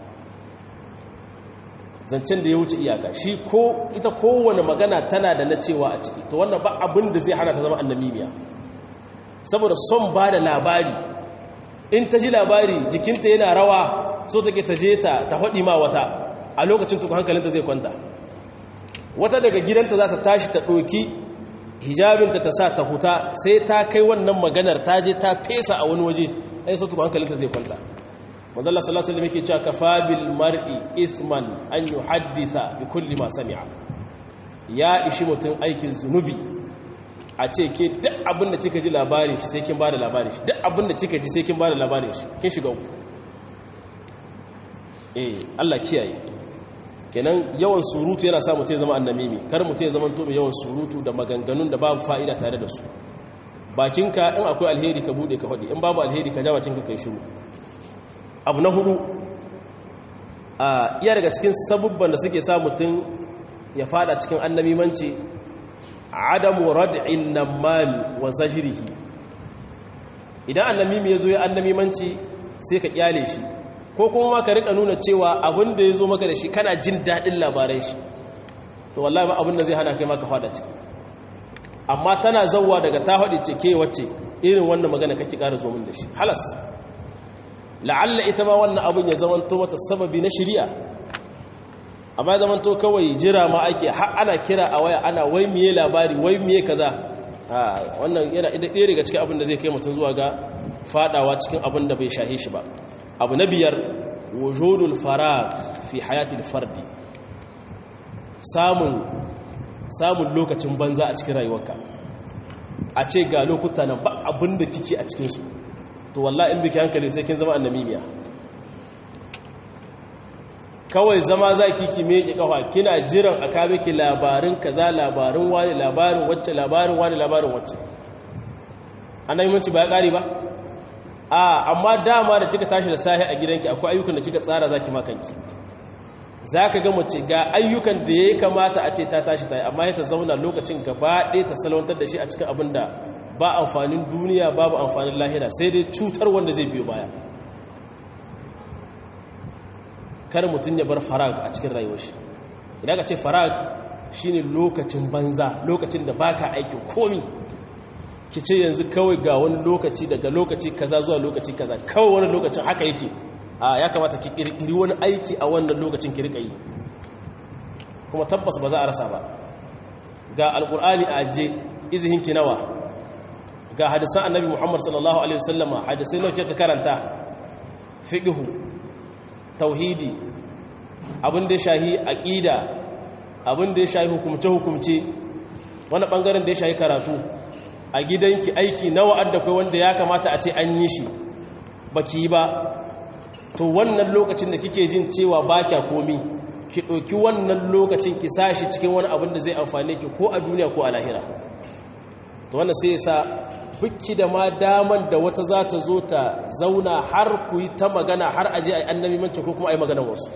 zancen da ya wuce iyaka shi ko ita kowane magana tana da na cewa a ciki to wannan ba abin da zai hana ta zama annamimiya saboda son ba da labari in ta ji labari jikinta yana rawa so take ta je ta ta haɗi ma wata a lokacin tukun hankalinta zai kwanta wata daga gidanta za ta tashi ta ɗoki hijabinta ta sa ta huta sai ta kai wannan maganar ta je ta fesa a wani waje ai so tukun hankalinta zai kwanta manzala sallallahu alaihi wasallam yake cewa kafa bil mar'i ithman an yuhaddisa bi kulli ma sami'a ya ishi mutum aikin zunubi a ce ke duk abin da kika ji labarin shi sai kin bada labarin shi duk abin da kika ji sai kin bada labarin shi kin shiga uku eh Allah kiyaye kenan yawan surutu yana sa mutum ya zama annamimi kar mutum ya zama to yawan surutu da maganganun da babu fa'ida tare da su bakinka in akwai alheri ka bude ka faɗi in babu alheri ka ja bakinka kai shiru abu na hudu a iya daga cikin sabubban da suke sa mutum ya fada cikin annamimanci adamu rad'in namami wa zajrihi idan annamimi yazo ya annamimanci sai ka kyale shi ko kuma ma ka rika nuna cewa abin da yazo maka da shi kana jin dadin labaran shi to wallahi ba abin da zai hana kai maka fada ciki amma tana zawwa daga ta hadi ce ke wacce irin wannan magana kake ƙara zo min da shi halas la'alla ita ma wannan abin ya zamanto mata sababi na shari'a amma ya zamanto kawai jira ma ake har ana kira a waya ana wai miye labari wai miye kaza wannan yana ɗaya daga cikin abin da zai kai mutum zuwa ga fadawa cikin abin da bai shahe shi ba abu na biyar wujudul farag fi hayatil fardi samun samun lokacin banza a cikin rayuwarka a ce ga lokuta nan ba abin da kike a cikinsu to wallahi in biki hankali sai kin zama annamimiya kawai zama za ki ki meke kafa kina jiran a kabe ki labarin kaza labarin wani labarin wacce labarin wani labarin wacce annamimanci ba ya kare ba a amma dama da kika tashi da sahi a gidanki akwai ayyukan da kika tsara zaki makanki zaka ga mace ga ayyukan da yayi kamata a ce ta tashi ta yi amma ta zauna lokacin gaba ɗaya ta salwantar da shi a cikin abin da ba amfanin duniya babu amfanin lahira sai dai cutar wanda zai biyo baya kar mutum ya bar farag a cikin rayuwar shi idan ka ce farag shine lokacin banza lokacin da baka aikin komi ki ce yanzu kawai ga wani lokaci daga lokaci kaza zuwa lokaci kaza kawai wani lokacin haka yake a ya kamata ki kirkiri wani aiki a wannan lokacin ki rika yi kuma tabbas ba za a rasa ba ga alkur'ani a aje izihin ki nawa ga hadisan annabi Muhammad sallallahu alaihi wasallama hadisai nawa kika karanta fiqhu tauhidi abin da ya shahi aqida abin da ya shahi hukumce hukumce wani bangaren da ya shahi karatu a gidanki aiki nawa adda kai wanda ya kamata a ce an yi shi baki ba to wannan lokacin da kike jin cewa ba kya komi ki ɗauki wannan lokacin ki sashi cikin wani abin da zai amfane ki ko a duniya ko a lahira to wannan sai ya sa bukki da ma daman da wata za ta zo ta zauna har ku yi ta magana har aje a yi annabi manci ko kuma a yi maganar wasu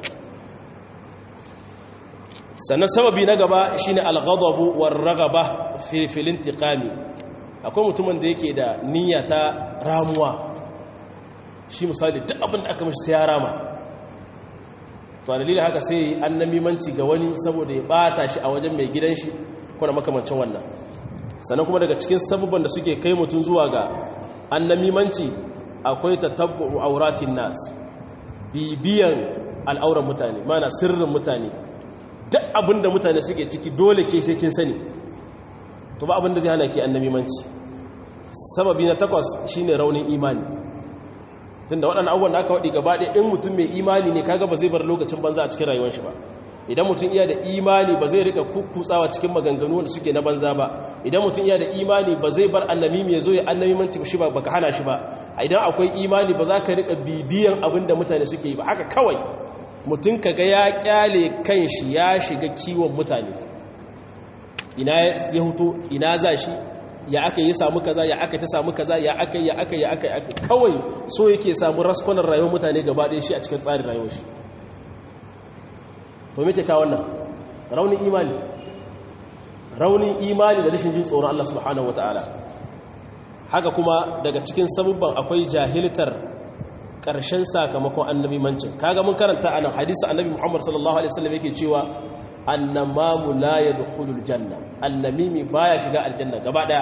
sannan sababi na gaba shine al-ghadabu war-ragaba fi fil-intiqami akwai mutumin da yake da niyya ta ramuwa shi misali duk abin da aka mashi sai ya rama to dalilin haka sai annamimanci ga wani saboda ya bata shi a wajen mai gidan shi kuna makamancin wannan sannan kuma daga cikin sabubban da suke kai mutum zuwa ga annamimanci akwai tatabbu auratin nas bibiyan al'auran mutane mana sirrin mutane duk abin da mutane suke ciki dole ke sai kin sani to ba abin da zai hana ki annamimanci sababi na takwas shine raunin imani tunda waɗannan abubuwan da aka waɗi gaba ɗaya in mutum mai imani ne kaga ba zai bar lokacin banza a cikin rayuwar shi ba idan mutum iya da imani ba zai rika kukkutsawa cikin maganganu wanda suke na banza ba idan mutum iya da imani ba zai bar annamimi ya zo ya annamimanci shi ba baka hana shi ba idan akwai imani ba za ka rika bibiyan abin da mutane suke yi ba haka kawai mutum kaga ya kyale kan shi ya shiga kiwon mutane ina ya huto ina za shi ya aka yi samu kaza ya aka ta samu kaza ya aka ya aka ya aka kawai so yake samu raskonar rayuwar mutane gaba ɗaya shi a cikin tsarin rayuwar shi to mece ka wannan raunin imani raunin imani da rashin jin tsoron Allah subhanahu wataala haka kuma daga cikin sabubban akwai jahiltar ƙarshen sakamakon annabi mancin kaga mun karanta anan hadisi annabi Muhammad sallallahu alaihi wasallam yake cewa annamamu la yadkhulul janna annamimi baya shiga aljanna gaba daya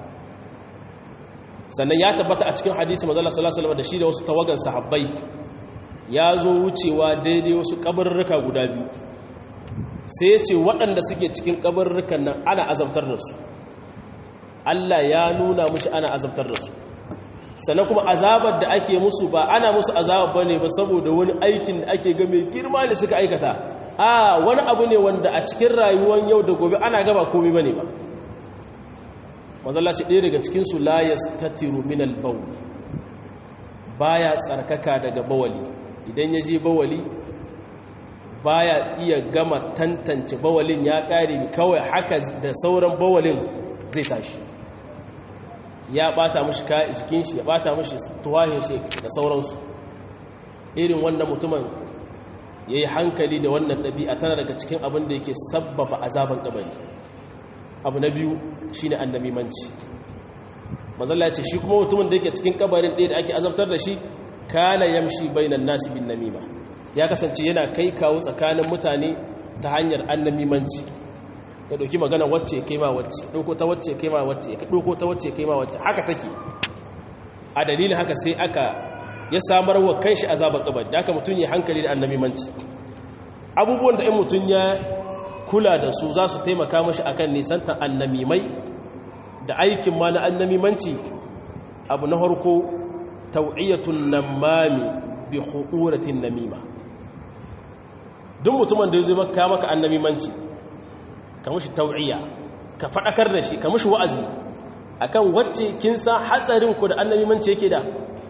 sannan ya tabbata a cikin hadisi manzo sallallahu alaihi wasallam da shi da wasu tawagan sahabbai ya zo wucewa daidai wasu kabarruka guda biyu sai ya ce waɗanda suke cikin kabarrukan nan ana azabtar da su Allah ya nuna mushi ana azabtar da su sannan kuma azabar da ake musu ba ana musu azabar ba ne ba saboda wani aikin da ake ga mai girma da suka aikata a wani abu ne wanda a cikin rayuwar yau da gobe ana gaba komi ba ne ba mazallaci ɗaya daga cikinsu layas ta tiru minal bauli baya tsarkaka daga bawali idan ya je bawali baya iya gama tantance bawalin ya ƙare kawai haka da sauran bawalin zai tashi ya bata mashi jikin shi ya bata mashi tuwahin shi da sauransu irin wannan mutumin ya yi hankali da wannan ɗabi'a tana daga cikin abin da yake sabbaba azaban ƙabari abu na biyu shi ne annamimanci mazalla ce shi kuma mutumin da yake cikin ƙabarin ɗaya da ake azabtar da shi kana yamshi bainan nasi bin namima ya kasance yana kai kawo tsakanin mutane ta hanyar annamimanci ka ɗauki magana wacce kai ma wacce ɗauko ta wacce kai ma wacce ka ɗauko ta wacce kai ma wacce haka take a dalilin haka sai aka ya samar wa kanshi azabar kabari da aka mutum ya hankali da annabimanci abubuwan da in mutum ya kula da su za su taimaka mashi akan nisantar annamimai da aikin ma na annamimanci abu na harko tau'iyatun namami bi hu'uratin namima duk mutumin da ya zo maka maka annamimanci ka mushi tau'iya ka faɗakar da shi ka mushi wa'azi akan wacce kin san hatsarin ku da annabi mance yake da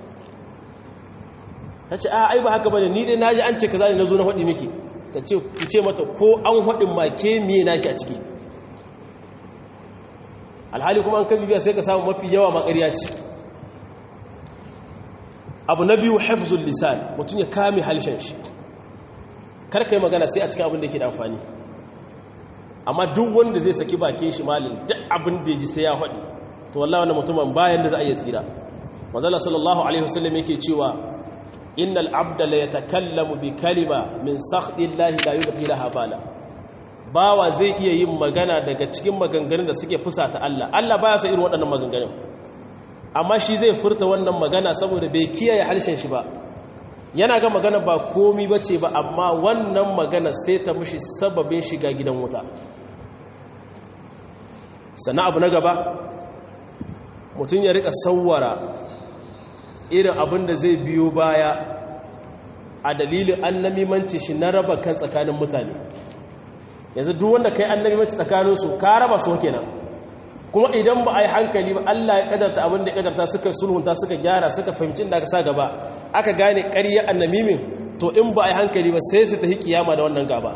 ta ce a ai ba haka bane ni dai naji an ce kaza ne nazo na faɗi miki ta ce ki ce mata ko an faɗin ma ke miye naki a ciki alhali kuma an kabi biya sai ka samu mafi yawa ma ƙarya ce abu na biyu hafzul lisan mutum ya kame halshen shi kar ka yi magana sai a cikin abin da yake da amfani amma duk wanda zai saki bakin shi malin duk abin da ya ji sai ya faɗi to wallahi wannan mutumin bayan da za a iya tsira manzala sallallahu alaihi wasallam yake cewa innal abda la yatakallamu bi kalima min sakhdillahi la yulqi laha bala bawa zai iya yin magana daga cikin maganganun da suke fusata Allah Allah baya so irin waɗannan maganganun amma shi zai furta wannan magana saboda bai kiyaye harshen shi ba yana ga magana ba komi bace ba amma wannan magana sai ta mushi sababin shiga gidan wuta sannan abu na gaba mutum ya rika sauwara irin abin da zai biyo baya a dalilin annamimanci shi na raba kan tsakanin mutane yanzu duk wanda kai annamimanci tsakaninsu ka raba su kenan kuma idan ba a yi hankali ba Allah ya kadarta abin da ya kadarta suka sulhunta suka gyara suka fahimci da aka sa gaba aka gane ƙarya annamimin to in ba a yi hankali ba sai su tafi kiyama da wannan gaba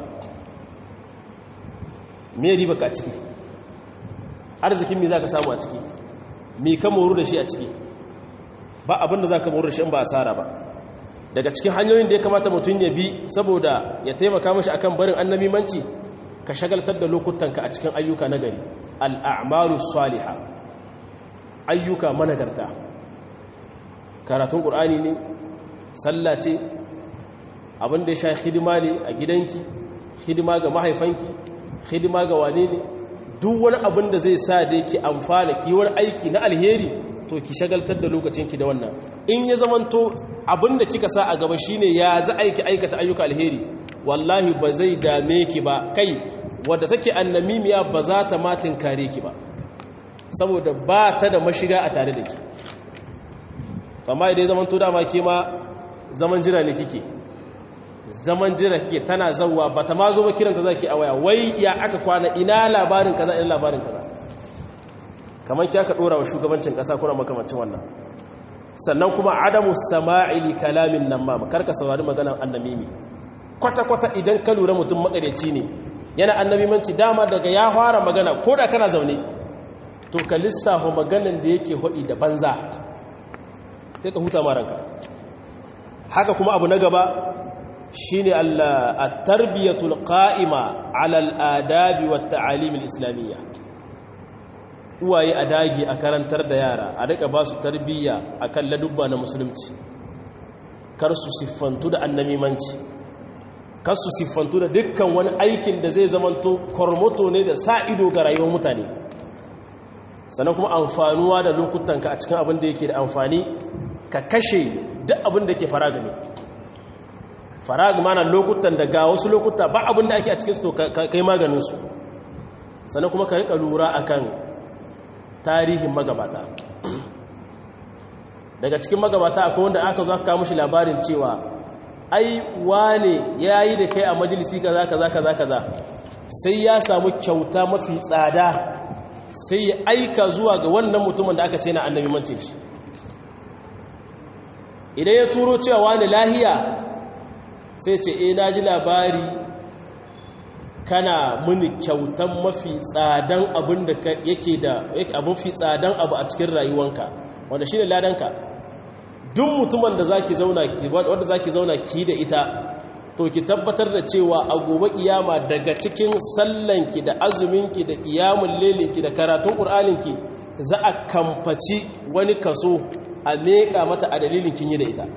me riba ka ciki arzikin me za ka samu a ciki me ka moru da shi a ciki ba abinda za ka moru da shi in ba asara ba daga cikin hanyoyin da ya kamata mutum ya bi saboda ya taimaka mashi akan barin annabimanci ka shagaltar da lokutanka a cikin ayyuka na gari al'amalu saliha ayyuka managarta karatun ƙur'ani ne sallah ce abinda ya sha hidima ne a gidanki hidima ga mahaifanki hidima ga wane ne duk wani abin da zai sa da ki amfana ki wani aiki na alheri to ki shagaltar da lokacinki da wannan in ya zamanto abin da kika sa a gaba shine ya za aiki aikata ayyuka alheri wallahi ba zai dame ki ba kai wadda take annamimiya ba za ta matin kare ki ba saboda ba ta da mashiga a tare da ki amma idan ya zamanto dama ke ma zaman jira ne kike zaman jira kike tana zawwa ba ta ma zo ba kiranta zaki a waya wai ya aka kwana ina labarin kaza ina labarin kaza kamar ki aka dora wa shugabancin kasa kuna makamancin wannan sannan kuma adamu sama'i li kalamin nan ma karka saurari maganar annamimi kwata kwata idan ka lura mutum makareci ne yana annamimanci dama daga ya fara magana ko da kana zaune to ka lissafa maganan da yake hodi da banza sai ka huta maranka haka kuma abu na gaba shine at-tarbiyatul qa'ima 'ala al-adabi wat-ta'alim al-islamiyya uwaye a dage a karantar da yara a rika ba su tarbiyya a kan ladubba na musulunci kar su siffantu da annamimanci kar su siffantu da dukkan wani aikin da zai zamanto kormoto ne da sa ido ga rayuwar mutane sannan kuma amfanuwa da lokutanka a cikin abin da yake da amfani ka kashe duk abin da ke faraga ne faraga mana lokutan da ga wasu lokuta ba abin da ake a cikinsu to kai maganinsu sannan kuma ka rika lura akan tarihin magabata daga cikin magabata akwai wanda aka zo aka kawo mishi labarin cewa ai wane yayi da kai a majalisi kaza kaza kaza kaza sai ya samu kyauta mafi tsada sai ya aika zuwa ga wannan mutumin da aka ce na annabi mance shi idan ya turo cewa wani lahiya sai ce eh na ji labari kana muni kyautan mafi tsadan abin da yake da abin fi tsadan abu a cikin rayuwanka wanda shine ladanka duk mutumin da zaki zauna wanda zaki zauna ki da ita to ki tabbatar da cewa a gobe kiyama daga cikin sallanki da azuminki da qiyamul lailinki da karatun qur'aninki za a kamfaci wani kaso a meka mata a dalilin kin yi da ita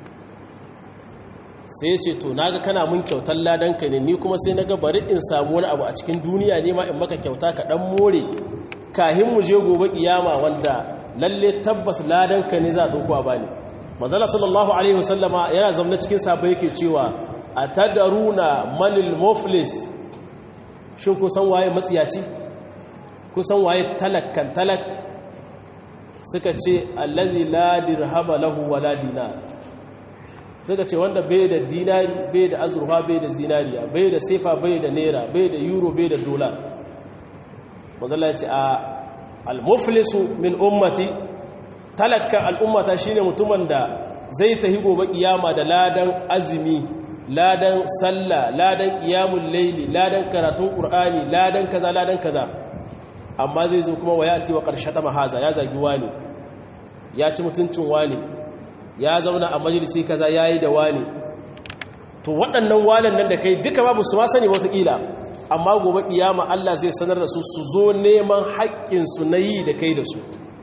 sai ce to naga kana mun kyautar ladanka ne ni kuma sai naga bari in samu wani abu a cikin duniya ne ma in maka kyauta ka dan more kahin mu je gobe kiyama wanda lalle tabbas ladanka ne za a dauko a bani manzala sallallahu alaihi wasallama yana zamna cikin sabai yake cewa atadaruna manil muflis shin ku san waye matsiyaci ku san waye talakkan talak suka ce allazi la dirhama lahu wala dinar suka ce wanda bai da dinari bai da azurfa bai da zinariya bai da sefa bai da naira bai da euro bai da dola mazalla ya ce a almuflisu min ummati talakkan al'ummata shine mutumin da zai tahi gobe kiyama da ladan azumi ladan sallah ladan qiyamul laili ladan karatun qur'ani ladan kaza ladan kaza amma zai zo kuma wayati wa qarshata mahaza ya zagi wani ya ci mutuncin wani ya zauna a majalisi kaza yayi da wani to waɗannan wanan nan da kai duka babu su ma sani wataƙila amma gobe kiyama Allah zai sanar da su su zo neman haƙƙinsu na yi da kai da su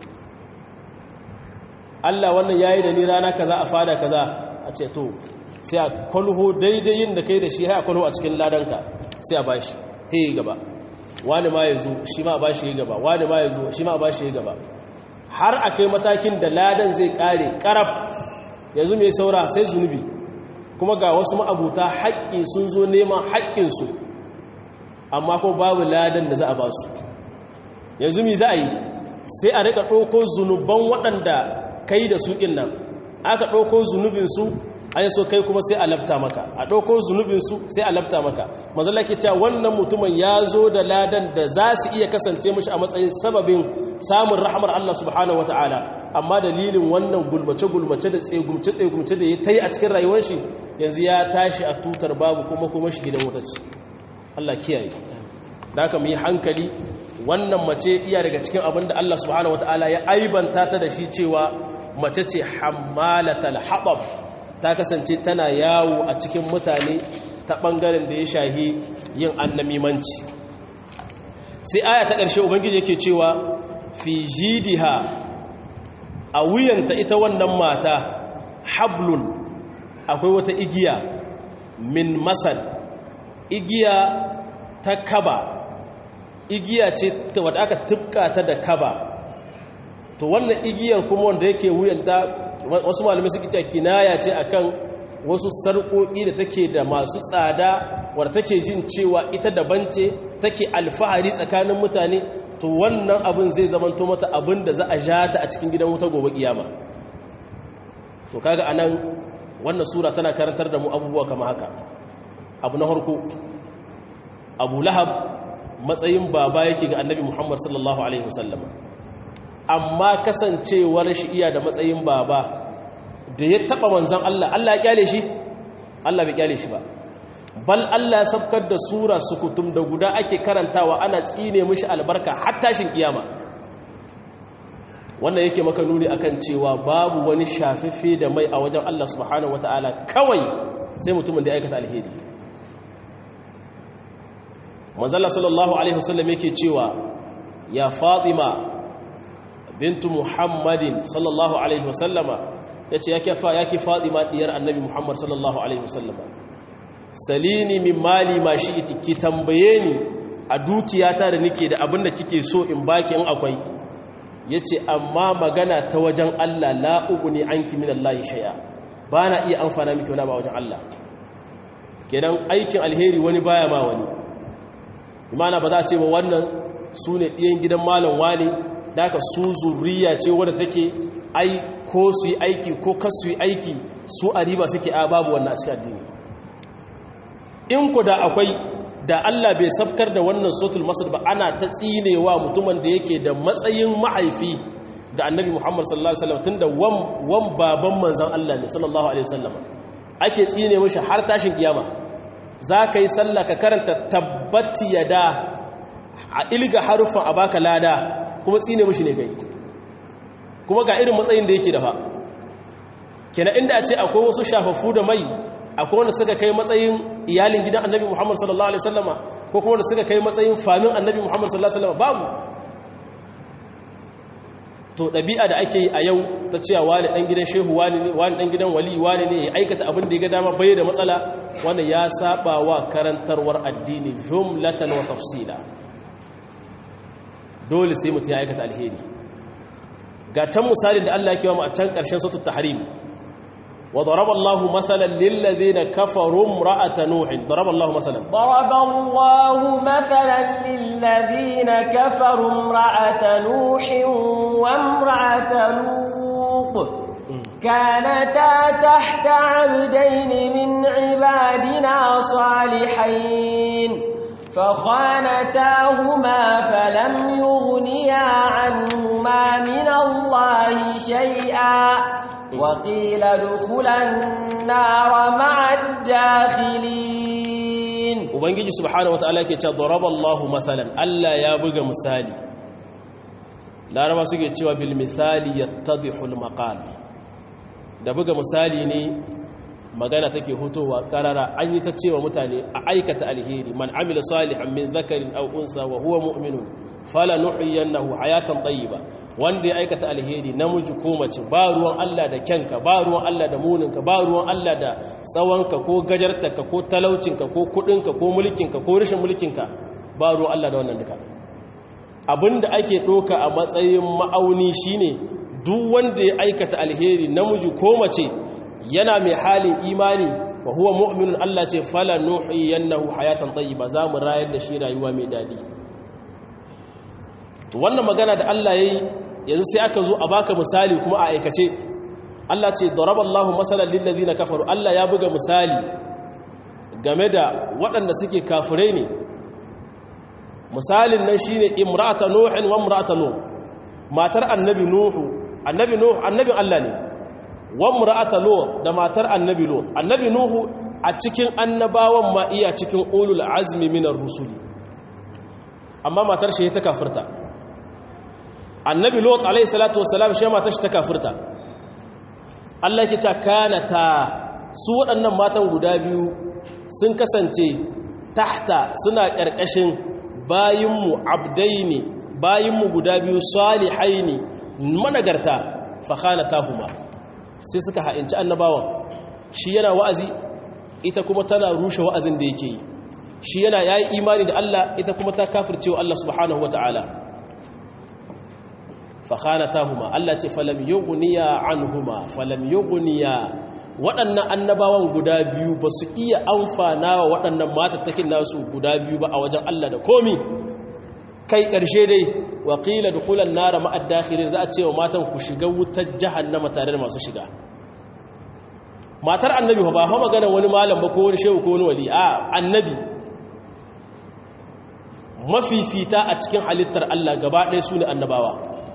Allah wannan yayi da ni rana kaza a fada kaza a ce to sai a kwalho daidai yin da kai da shi hai a kwalho a cikin ladanka sai a bashi he gaba wani ma ya zo shi ma a bashi ya gaba wani ma ya zo shi ma a bashi ya gaba har a kai matakin da ladan zai kare karab yanzu mai saura sai zunubi kuma ga wasu ma'abuta haƙƙi sun zo neman haƙƙinsu amma ko babu ladan da za a ba su yanzu mi za a yi sai a rika ɗauko zunuban waɗanda kai da su ɗin nan aka ɗauko zunubinsu an so kai kuma sai a labta maka a ɗauko zunubinsu sai a labta maka mazala ke cewa wannan mutumin ya zo da ladan da za su iya kasance mashi a matsayin sababin samun rahamar Allah subhanahu wata'ala amma dalilin wannan gulmace-gulmace da tsegumce-tsegumce da ya ta yi a cikin rayuwar shi yanzu ya tashi a tutar babu kuma kuma shi gidan wuta ce Allah kiyaye da aka mu yi hankali wannan mace iya daga cikin abin da Allah subhanahu wata'ala ya aibanta ta da shi cewa mace ce hammalatal haɓab ta kasance tana yawo a cikin mutane ta ɓangaren da ya shahi yin annamimanci sai aya ta ƙarshe ubangiji yake cewa fi jidiha a wuyanta ita wannan mata hablun akwai wata igiya min masad igiya ta kaba igiya ce wadda aka tufka ta da kaba to wannan igiyar kuma wanda yake wuyanta wasu malamai suke cewa kinaya ce akan wasu sarƙoƙi da take da masu tsada wadda take jin cewa ita daban ce take alfahari tsakanin mutane to wannan abin zai zamanto mata abin da za a ja ta a cikin gidan wuta gobe kiyama to kaga anan wannan sura tana karantar da mu abubuwa kama haka abu na harko abu lahab matsayin baba yake ga annabi muhammad sallallahu alaihi wasallam amma kasancewar shi iya da matsayin baba da ya taba manzan Allah Allah ya kyale shi Allah bai kyale shi ba bal Allah ya sabkar da sura sukutum da guda ake karantawa ana tsine mishi albarka har tashin kiyama wannan yake maka nuni akan cewa babu wani shafiffe da mai a wajen Allah subhanahu wataala kawai sai mutumin da ya aikata alheri manzala sallallahu alaihi wasallam yake cewa ya fatima bintu muhammadin sallallahu alaihi wasallama ya ce ya ki fatima diyar annabi muhammad sallallahu alaihi wasallama salini min mali ma shi iti ki tambaye ni a dukiyata da nake da abin da kike so in baki in akwai ya ce amma magana ta wajen allah la'ugu ne an ki min allahi shaya ba na iya amfana miki wani ba wajen allah kenan aikin alheri wani baya ma wani imana ba za a ce ba wannan su ne ɗiyan gidan malam wani daga su zuriya ce wadda take ai ko su yi aiki ko kasu yi aiki su a riba suke a babu wannan a cikin addini in ku da akwai da Allah bai sabkar da wannan sotul masar ba ana ta tsinewa mutumin da yake da matsayin ma'aifi da annabi Muhammad sallallahu alaihi wasallam tunda wan baban manzon Allah ne sallallahu alaihi wasallam ake tsine mishi har tashin kiyama za ka yi sallah ka karanta tabbati yada a ilga harufan a baka lada kuma tsine mishi ne kai kuma ga irin matsayin da yake da fa kenan inda a ce akwai wasu shafaffu da mai akwai wanda suka kai matsayin iyalin gidan annabi muhammad sallallahu alaihi wasallama ko kuma wanda suka kai matsayin famin annabi muhammad sallallahu alaihi wasallama babu to ɗabi'a da ake yi a yau ta cewa wani ɗan gidan shehu wani ne wani ɗan gidan wali wani ne ya aikata abin da ya ga dama bai da matsala wanda ya saba wa karantarwar addini jumlatan wa tafsila dole sai mutum ya aikata alheri ga can misalin da Allah ya kewa mu a can ƙarshen sautu tahrim wa daraba Allah masalan lil ladina kafaru imra'ata nuh daraba Allah masalan ضرب الله مثلا للذين كفروا امرأة نوح وامرأة لوط كانتا تحت عبدين من عبادنا صالحين فخانتاهما فلم يغنيا عنهما من الله شيئا وقيل ادخلا النار مع الداخلين ubangiji subhanahu wataala yake cewa daraballahu masalan Allah ya buga misali laraba suke cewa bil misali yattadihul maqal da buga misali ne magana take hutowa karara an yi ta cewa mutane a aikata alheri man amila salihan min zakarin aw unsa wa huwa mu'minun fala nuhyiyannahu hayatan tayyiba wanda ya aikata alheri namiji ko mace ba ruwan Allah da kyanka ba ruwan Allah da muninka ba ruwan Allah da tsawonka ko gajartarka ko talaucinka ko kudinka ko mulkinka ko rashin mulkinka ba ruwan Allah da wannan duka abinda ake doka a matsayin ma'auni shine duk wanda ya aikata alheri namiji ko mace yana mai halin imani wa huwa mu'minun Allah ce fala nuhyiyannahu hayatan tayyiba za mu rayar da shi rayuwa mai dadi to wannan magana da Allah yayi yanzu sai aka zo a baka misali kuma a aikace Allah ce daraballahu masalan lil ladina kafaru Allah ya buga misali game da waɗanda suke kafirai ne misalin nan shine imra'ata nuhin wa imra'ata nuh matar annabi nuhu annabi nuhu annabin Allah ne wa imra'ata lut da matar annabi lut annabi nuhu a cikin annabawan ma iya cikin ulul azmi minar rusuli amma matar shi ta kafirta annabi lut alayhi salatu wassalam shi matar shi ta kafirta Allah yake cewa kanata su waɗannan matan guda biyu sun kasance tahta suna ƙarƙashin bayinmu abdaini bayinmu guda biyu salihaini managarta fa khanatahuma sai suka ha'inci annabawan shi yana wa'azi ita kuma tana rushe wa'azin da yake yi shi yana yayi imani da Allah ita kuma ta kafirce wa Allah subhanahu wata'ala fa khanatahuma Allah ce falam yughniya anhuma falam yughniya waɗannan annabawan guda biyu ba su iya amfana wa waɗannan matattakin nasu guda biyu ba a wajen Allah da komi kai ƙarshe dai waƙila da kulan nara ma'ad dakhirin za a ce wa matan ku shiga wutar jahannama tare da masu shiga matar annabi ba fa magana wani malam ba ko wani shehu ko wani wali a annabi mafifita a cikin halittar Allah gaba ɗaya su ne annabawa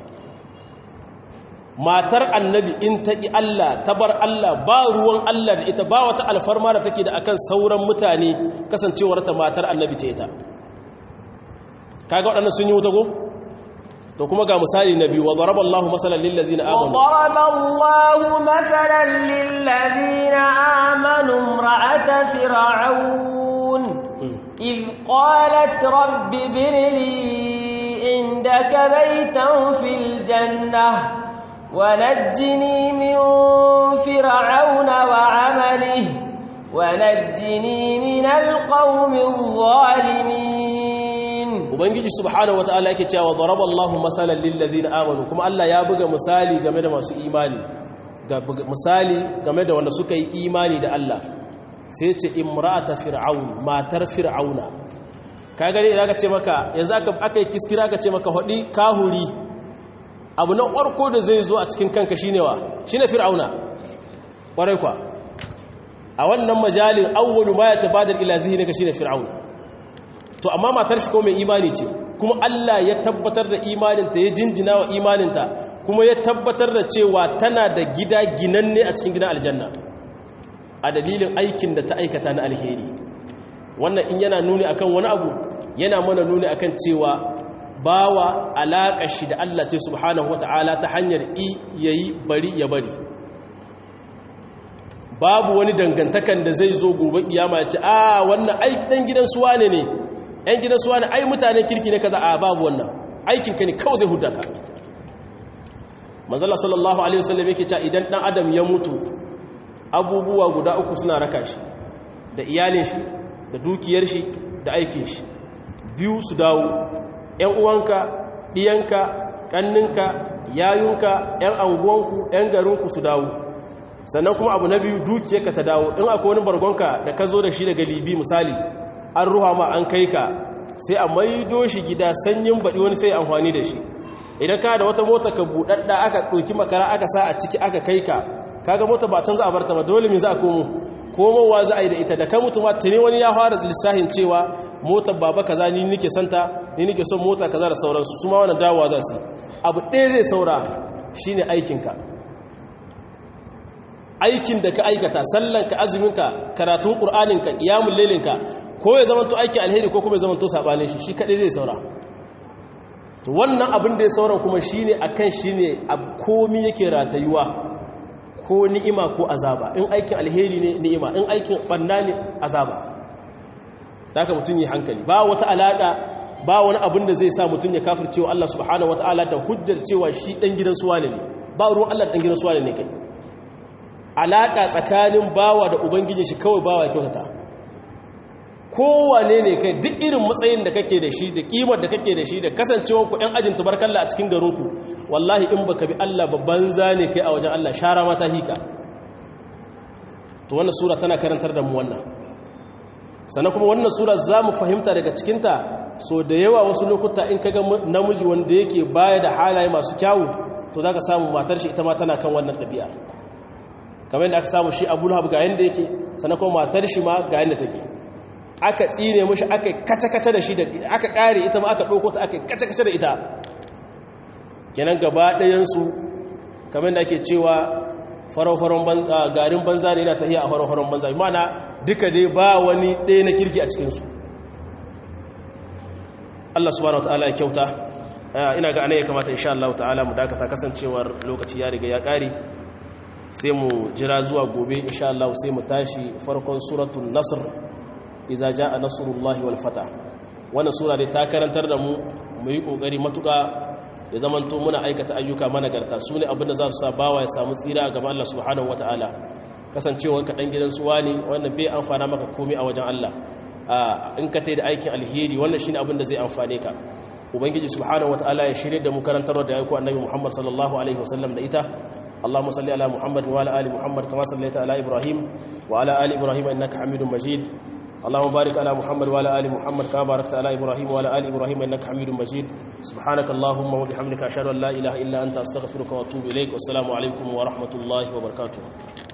matar annabi in ta ƙi Allah ta bar Allah ba ruwan Allah da ita ba wata alfarma da take da akan sauran mutane kasancewar ta matar annabi ce ita kaga waɗannan sun yi wuta ko to kuma ga misali na biyu wa daraba Allahu masalan lil ladina amanu wa daraba Allahu masalan lil ladina amanu imra'ata fir'aun إذ قالت رب ابن لي عندك بيتا في الجنة ونجني من فرعون وعمله ونجني من القوم الظالمين ubangiji subhanahu wataala yake cewa daraba Allahu masalan lil ladina amanu kuma Allah ya buga misali game da masu imani ga misali game da wanda suka yi imani da Allah sai ce imra'ata fir'aun matar fir'auna ka gani idan aka ce maka yanzu aka aka yi kiskira aka ce maka hodi kahuri abu na farko da zai zo a cikin kanka shine wa shine fir'auna kwarai kwa a wannan majalin awwalu ma yatabadar ila zihnika shine fir'auna to amma matar shi ko mai imani ce kuma Allah ya tabbatar da imaninta ya jinjina wa imaninta kuma ya tabbatar da cewa tana da gida ginanne a cikin gidan aljanna a dalilin aikin da ta aikata na alheri wannan in yana nuni akan wani abu yana mana nuni akan cewa bawa alaƙa shi da Allah ce subhanahu wata'ala ta hanyar i yayi bari ya bari babu wani dangantakan da zai zo gobe kiyama ya ce a wannan aiki dan gidan suwa ne ne ‘yan gidan suwa ne ai mutanen kirki ne kaza a babu wannan aikinka ne kawai zai huda ka manzala sallallahu alaihi wasallam yake cewa idan dan adam ya mutu abubuwa guda uku suna raka shi da iyalin shi da dukiyar shi da aikin shi biyu su dawo ‘yan uwanka ɗiyanka ƙanninka yayunka ‘yan anguwanku ‘yan garinku su dawo sannan kuma abu na biyu dukiyarka ta dawo in akwai wani bargonka da ka zo da shi daga libi misali an ruwa ma an kai ka sai a maido shi gida sanyin baɗi wani sai amfani da shi idan ka da wata mota ka buɗaɗɗa aka ɗauki makara aka sa a ciki aka kai ka kaga mota ba can za a barta ba dole me za a komo komowa za a yi da ita da kan mutum tuni wani ya fara lissahin cewa motar baba kaza ni nike santa ni nike son mota kaza da sauransu su ma wannan dawowa za su abu ɗaya zai saura shine aikinka aikin da ka aikata sallanka azuminka karatun ƙur'aninka ƙiyamun lelinka ko ya zama to aiki alheri ko kuma ya zama to saɓanin shi shi kaɗai zai saura to wannan abin da ya sauran kuma shi ne a kan shi ne a komi yake ratayuwa ko ni'ima ko azaba in aikin alheri ne ni'ima in aikin ɓanna ne azaba da ka mutum yi hankali ba wata alaƙa ba wani abin da zai sa mutum ya kafir cewa Allah subhanahu wa ta'ala da hujjar cewa shi ɗan gidan suwa ne ba ruwan Allah ɗan gidan suwa ne kai alaƙa tsakanin bawa da ubangijin shi kawai bawa kyautata kowane ne kai duk irin matsayin da kake da shi da kimar da kake da shi da kasancewar ku ɗan ajin tubarkalla a cikin garinku wallahi in baka bi Allah babban zane kai a wajen Allah shara mata hika to wannan sura tana karantar da mu wannan sannan kuma wannan sura za mu fahimta daga cikinta so da yawa wasu lokuta in kaga namiji wanda yake baya da halaye masu kyawu to za ka samu matar shi ita ma tana kan wannan ɗabi'a kamar yadda aka samu shi abu lahab ga yadda yake sannan kuma matar shi ma ga yadda take aka tsine mashi aka kace-kace da shi da aka kare ita ma aka ɗauko ta aka kace-kace da ita kenan gaba ɗayansu kamar yadda ake cewa farau-faron garin banza ne yana tahiya a farau-faron banza mana duka dai ba wani ɗaya na kirki a cikinsu Allah subhanahu wa ta'ala ya kyauta ina ga ana ya kamata insha Allah ta'ala mu dakata kasancewar lokaci ya riga ya ƙare sai mu jira zuwa gobe insha Allah sai mu tashi farkon suratul nasr idza jaa nasrullahi wal fatah wannan sura dai ta karantar da mu mu yi kokari matuka ya zamanto muna aikata ayyuka managarta su ne abinda za su sa bawa ya samu tsira a gaban Allah subhanahu wataala kasancewar ka dan gidan suwa ne wannan bai amfana maka komai a wajen Allah in ka tai da aikin alheri wannan shine abin da zai amfane ka ubangiji subhanahu wataala ya shirye da mu karantar da ayyuka annabi Muhammad sallallahu alaihi wasallam da ita اللهم صل على محمد وعلى ال محمد كما صليت على ابراهيم وعلى ال ابراهيم انك حميد مجيد اللهم بارك على محمد وعلى ال محمد كما باركت على ابراهيم وعلى ال ابراهيم انك حميد مجيد سبحانك اللهم وبحمدك اشهد ان لا اله الا انت استغفرك واتوب اليك والسلام عليكم ورحمه الله وبركاته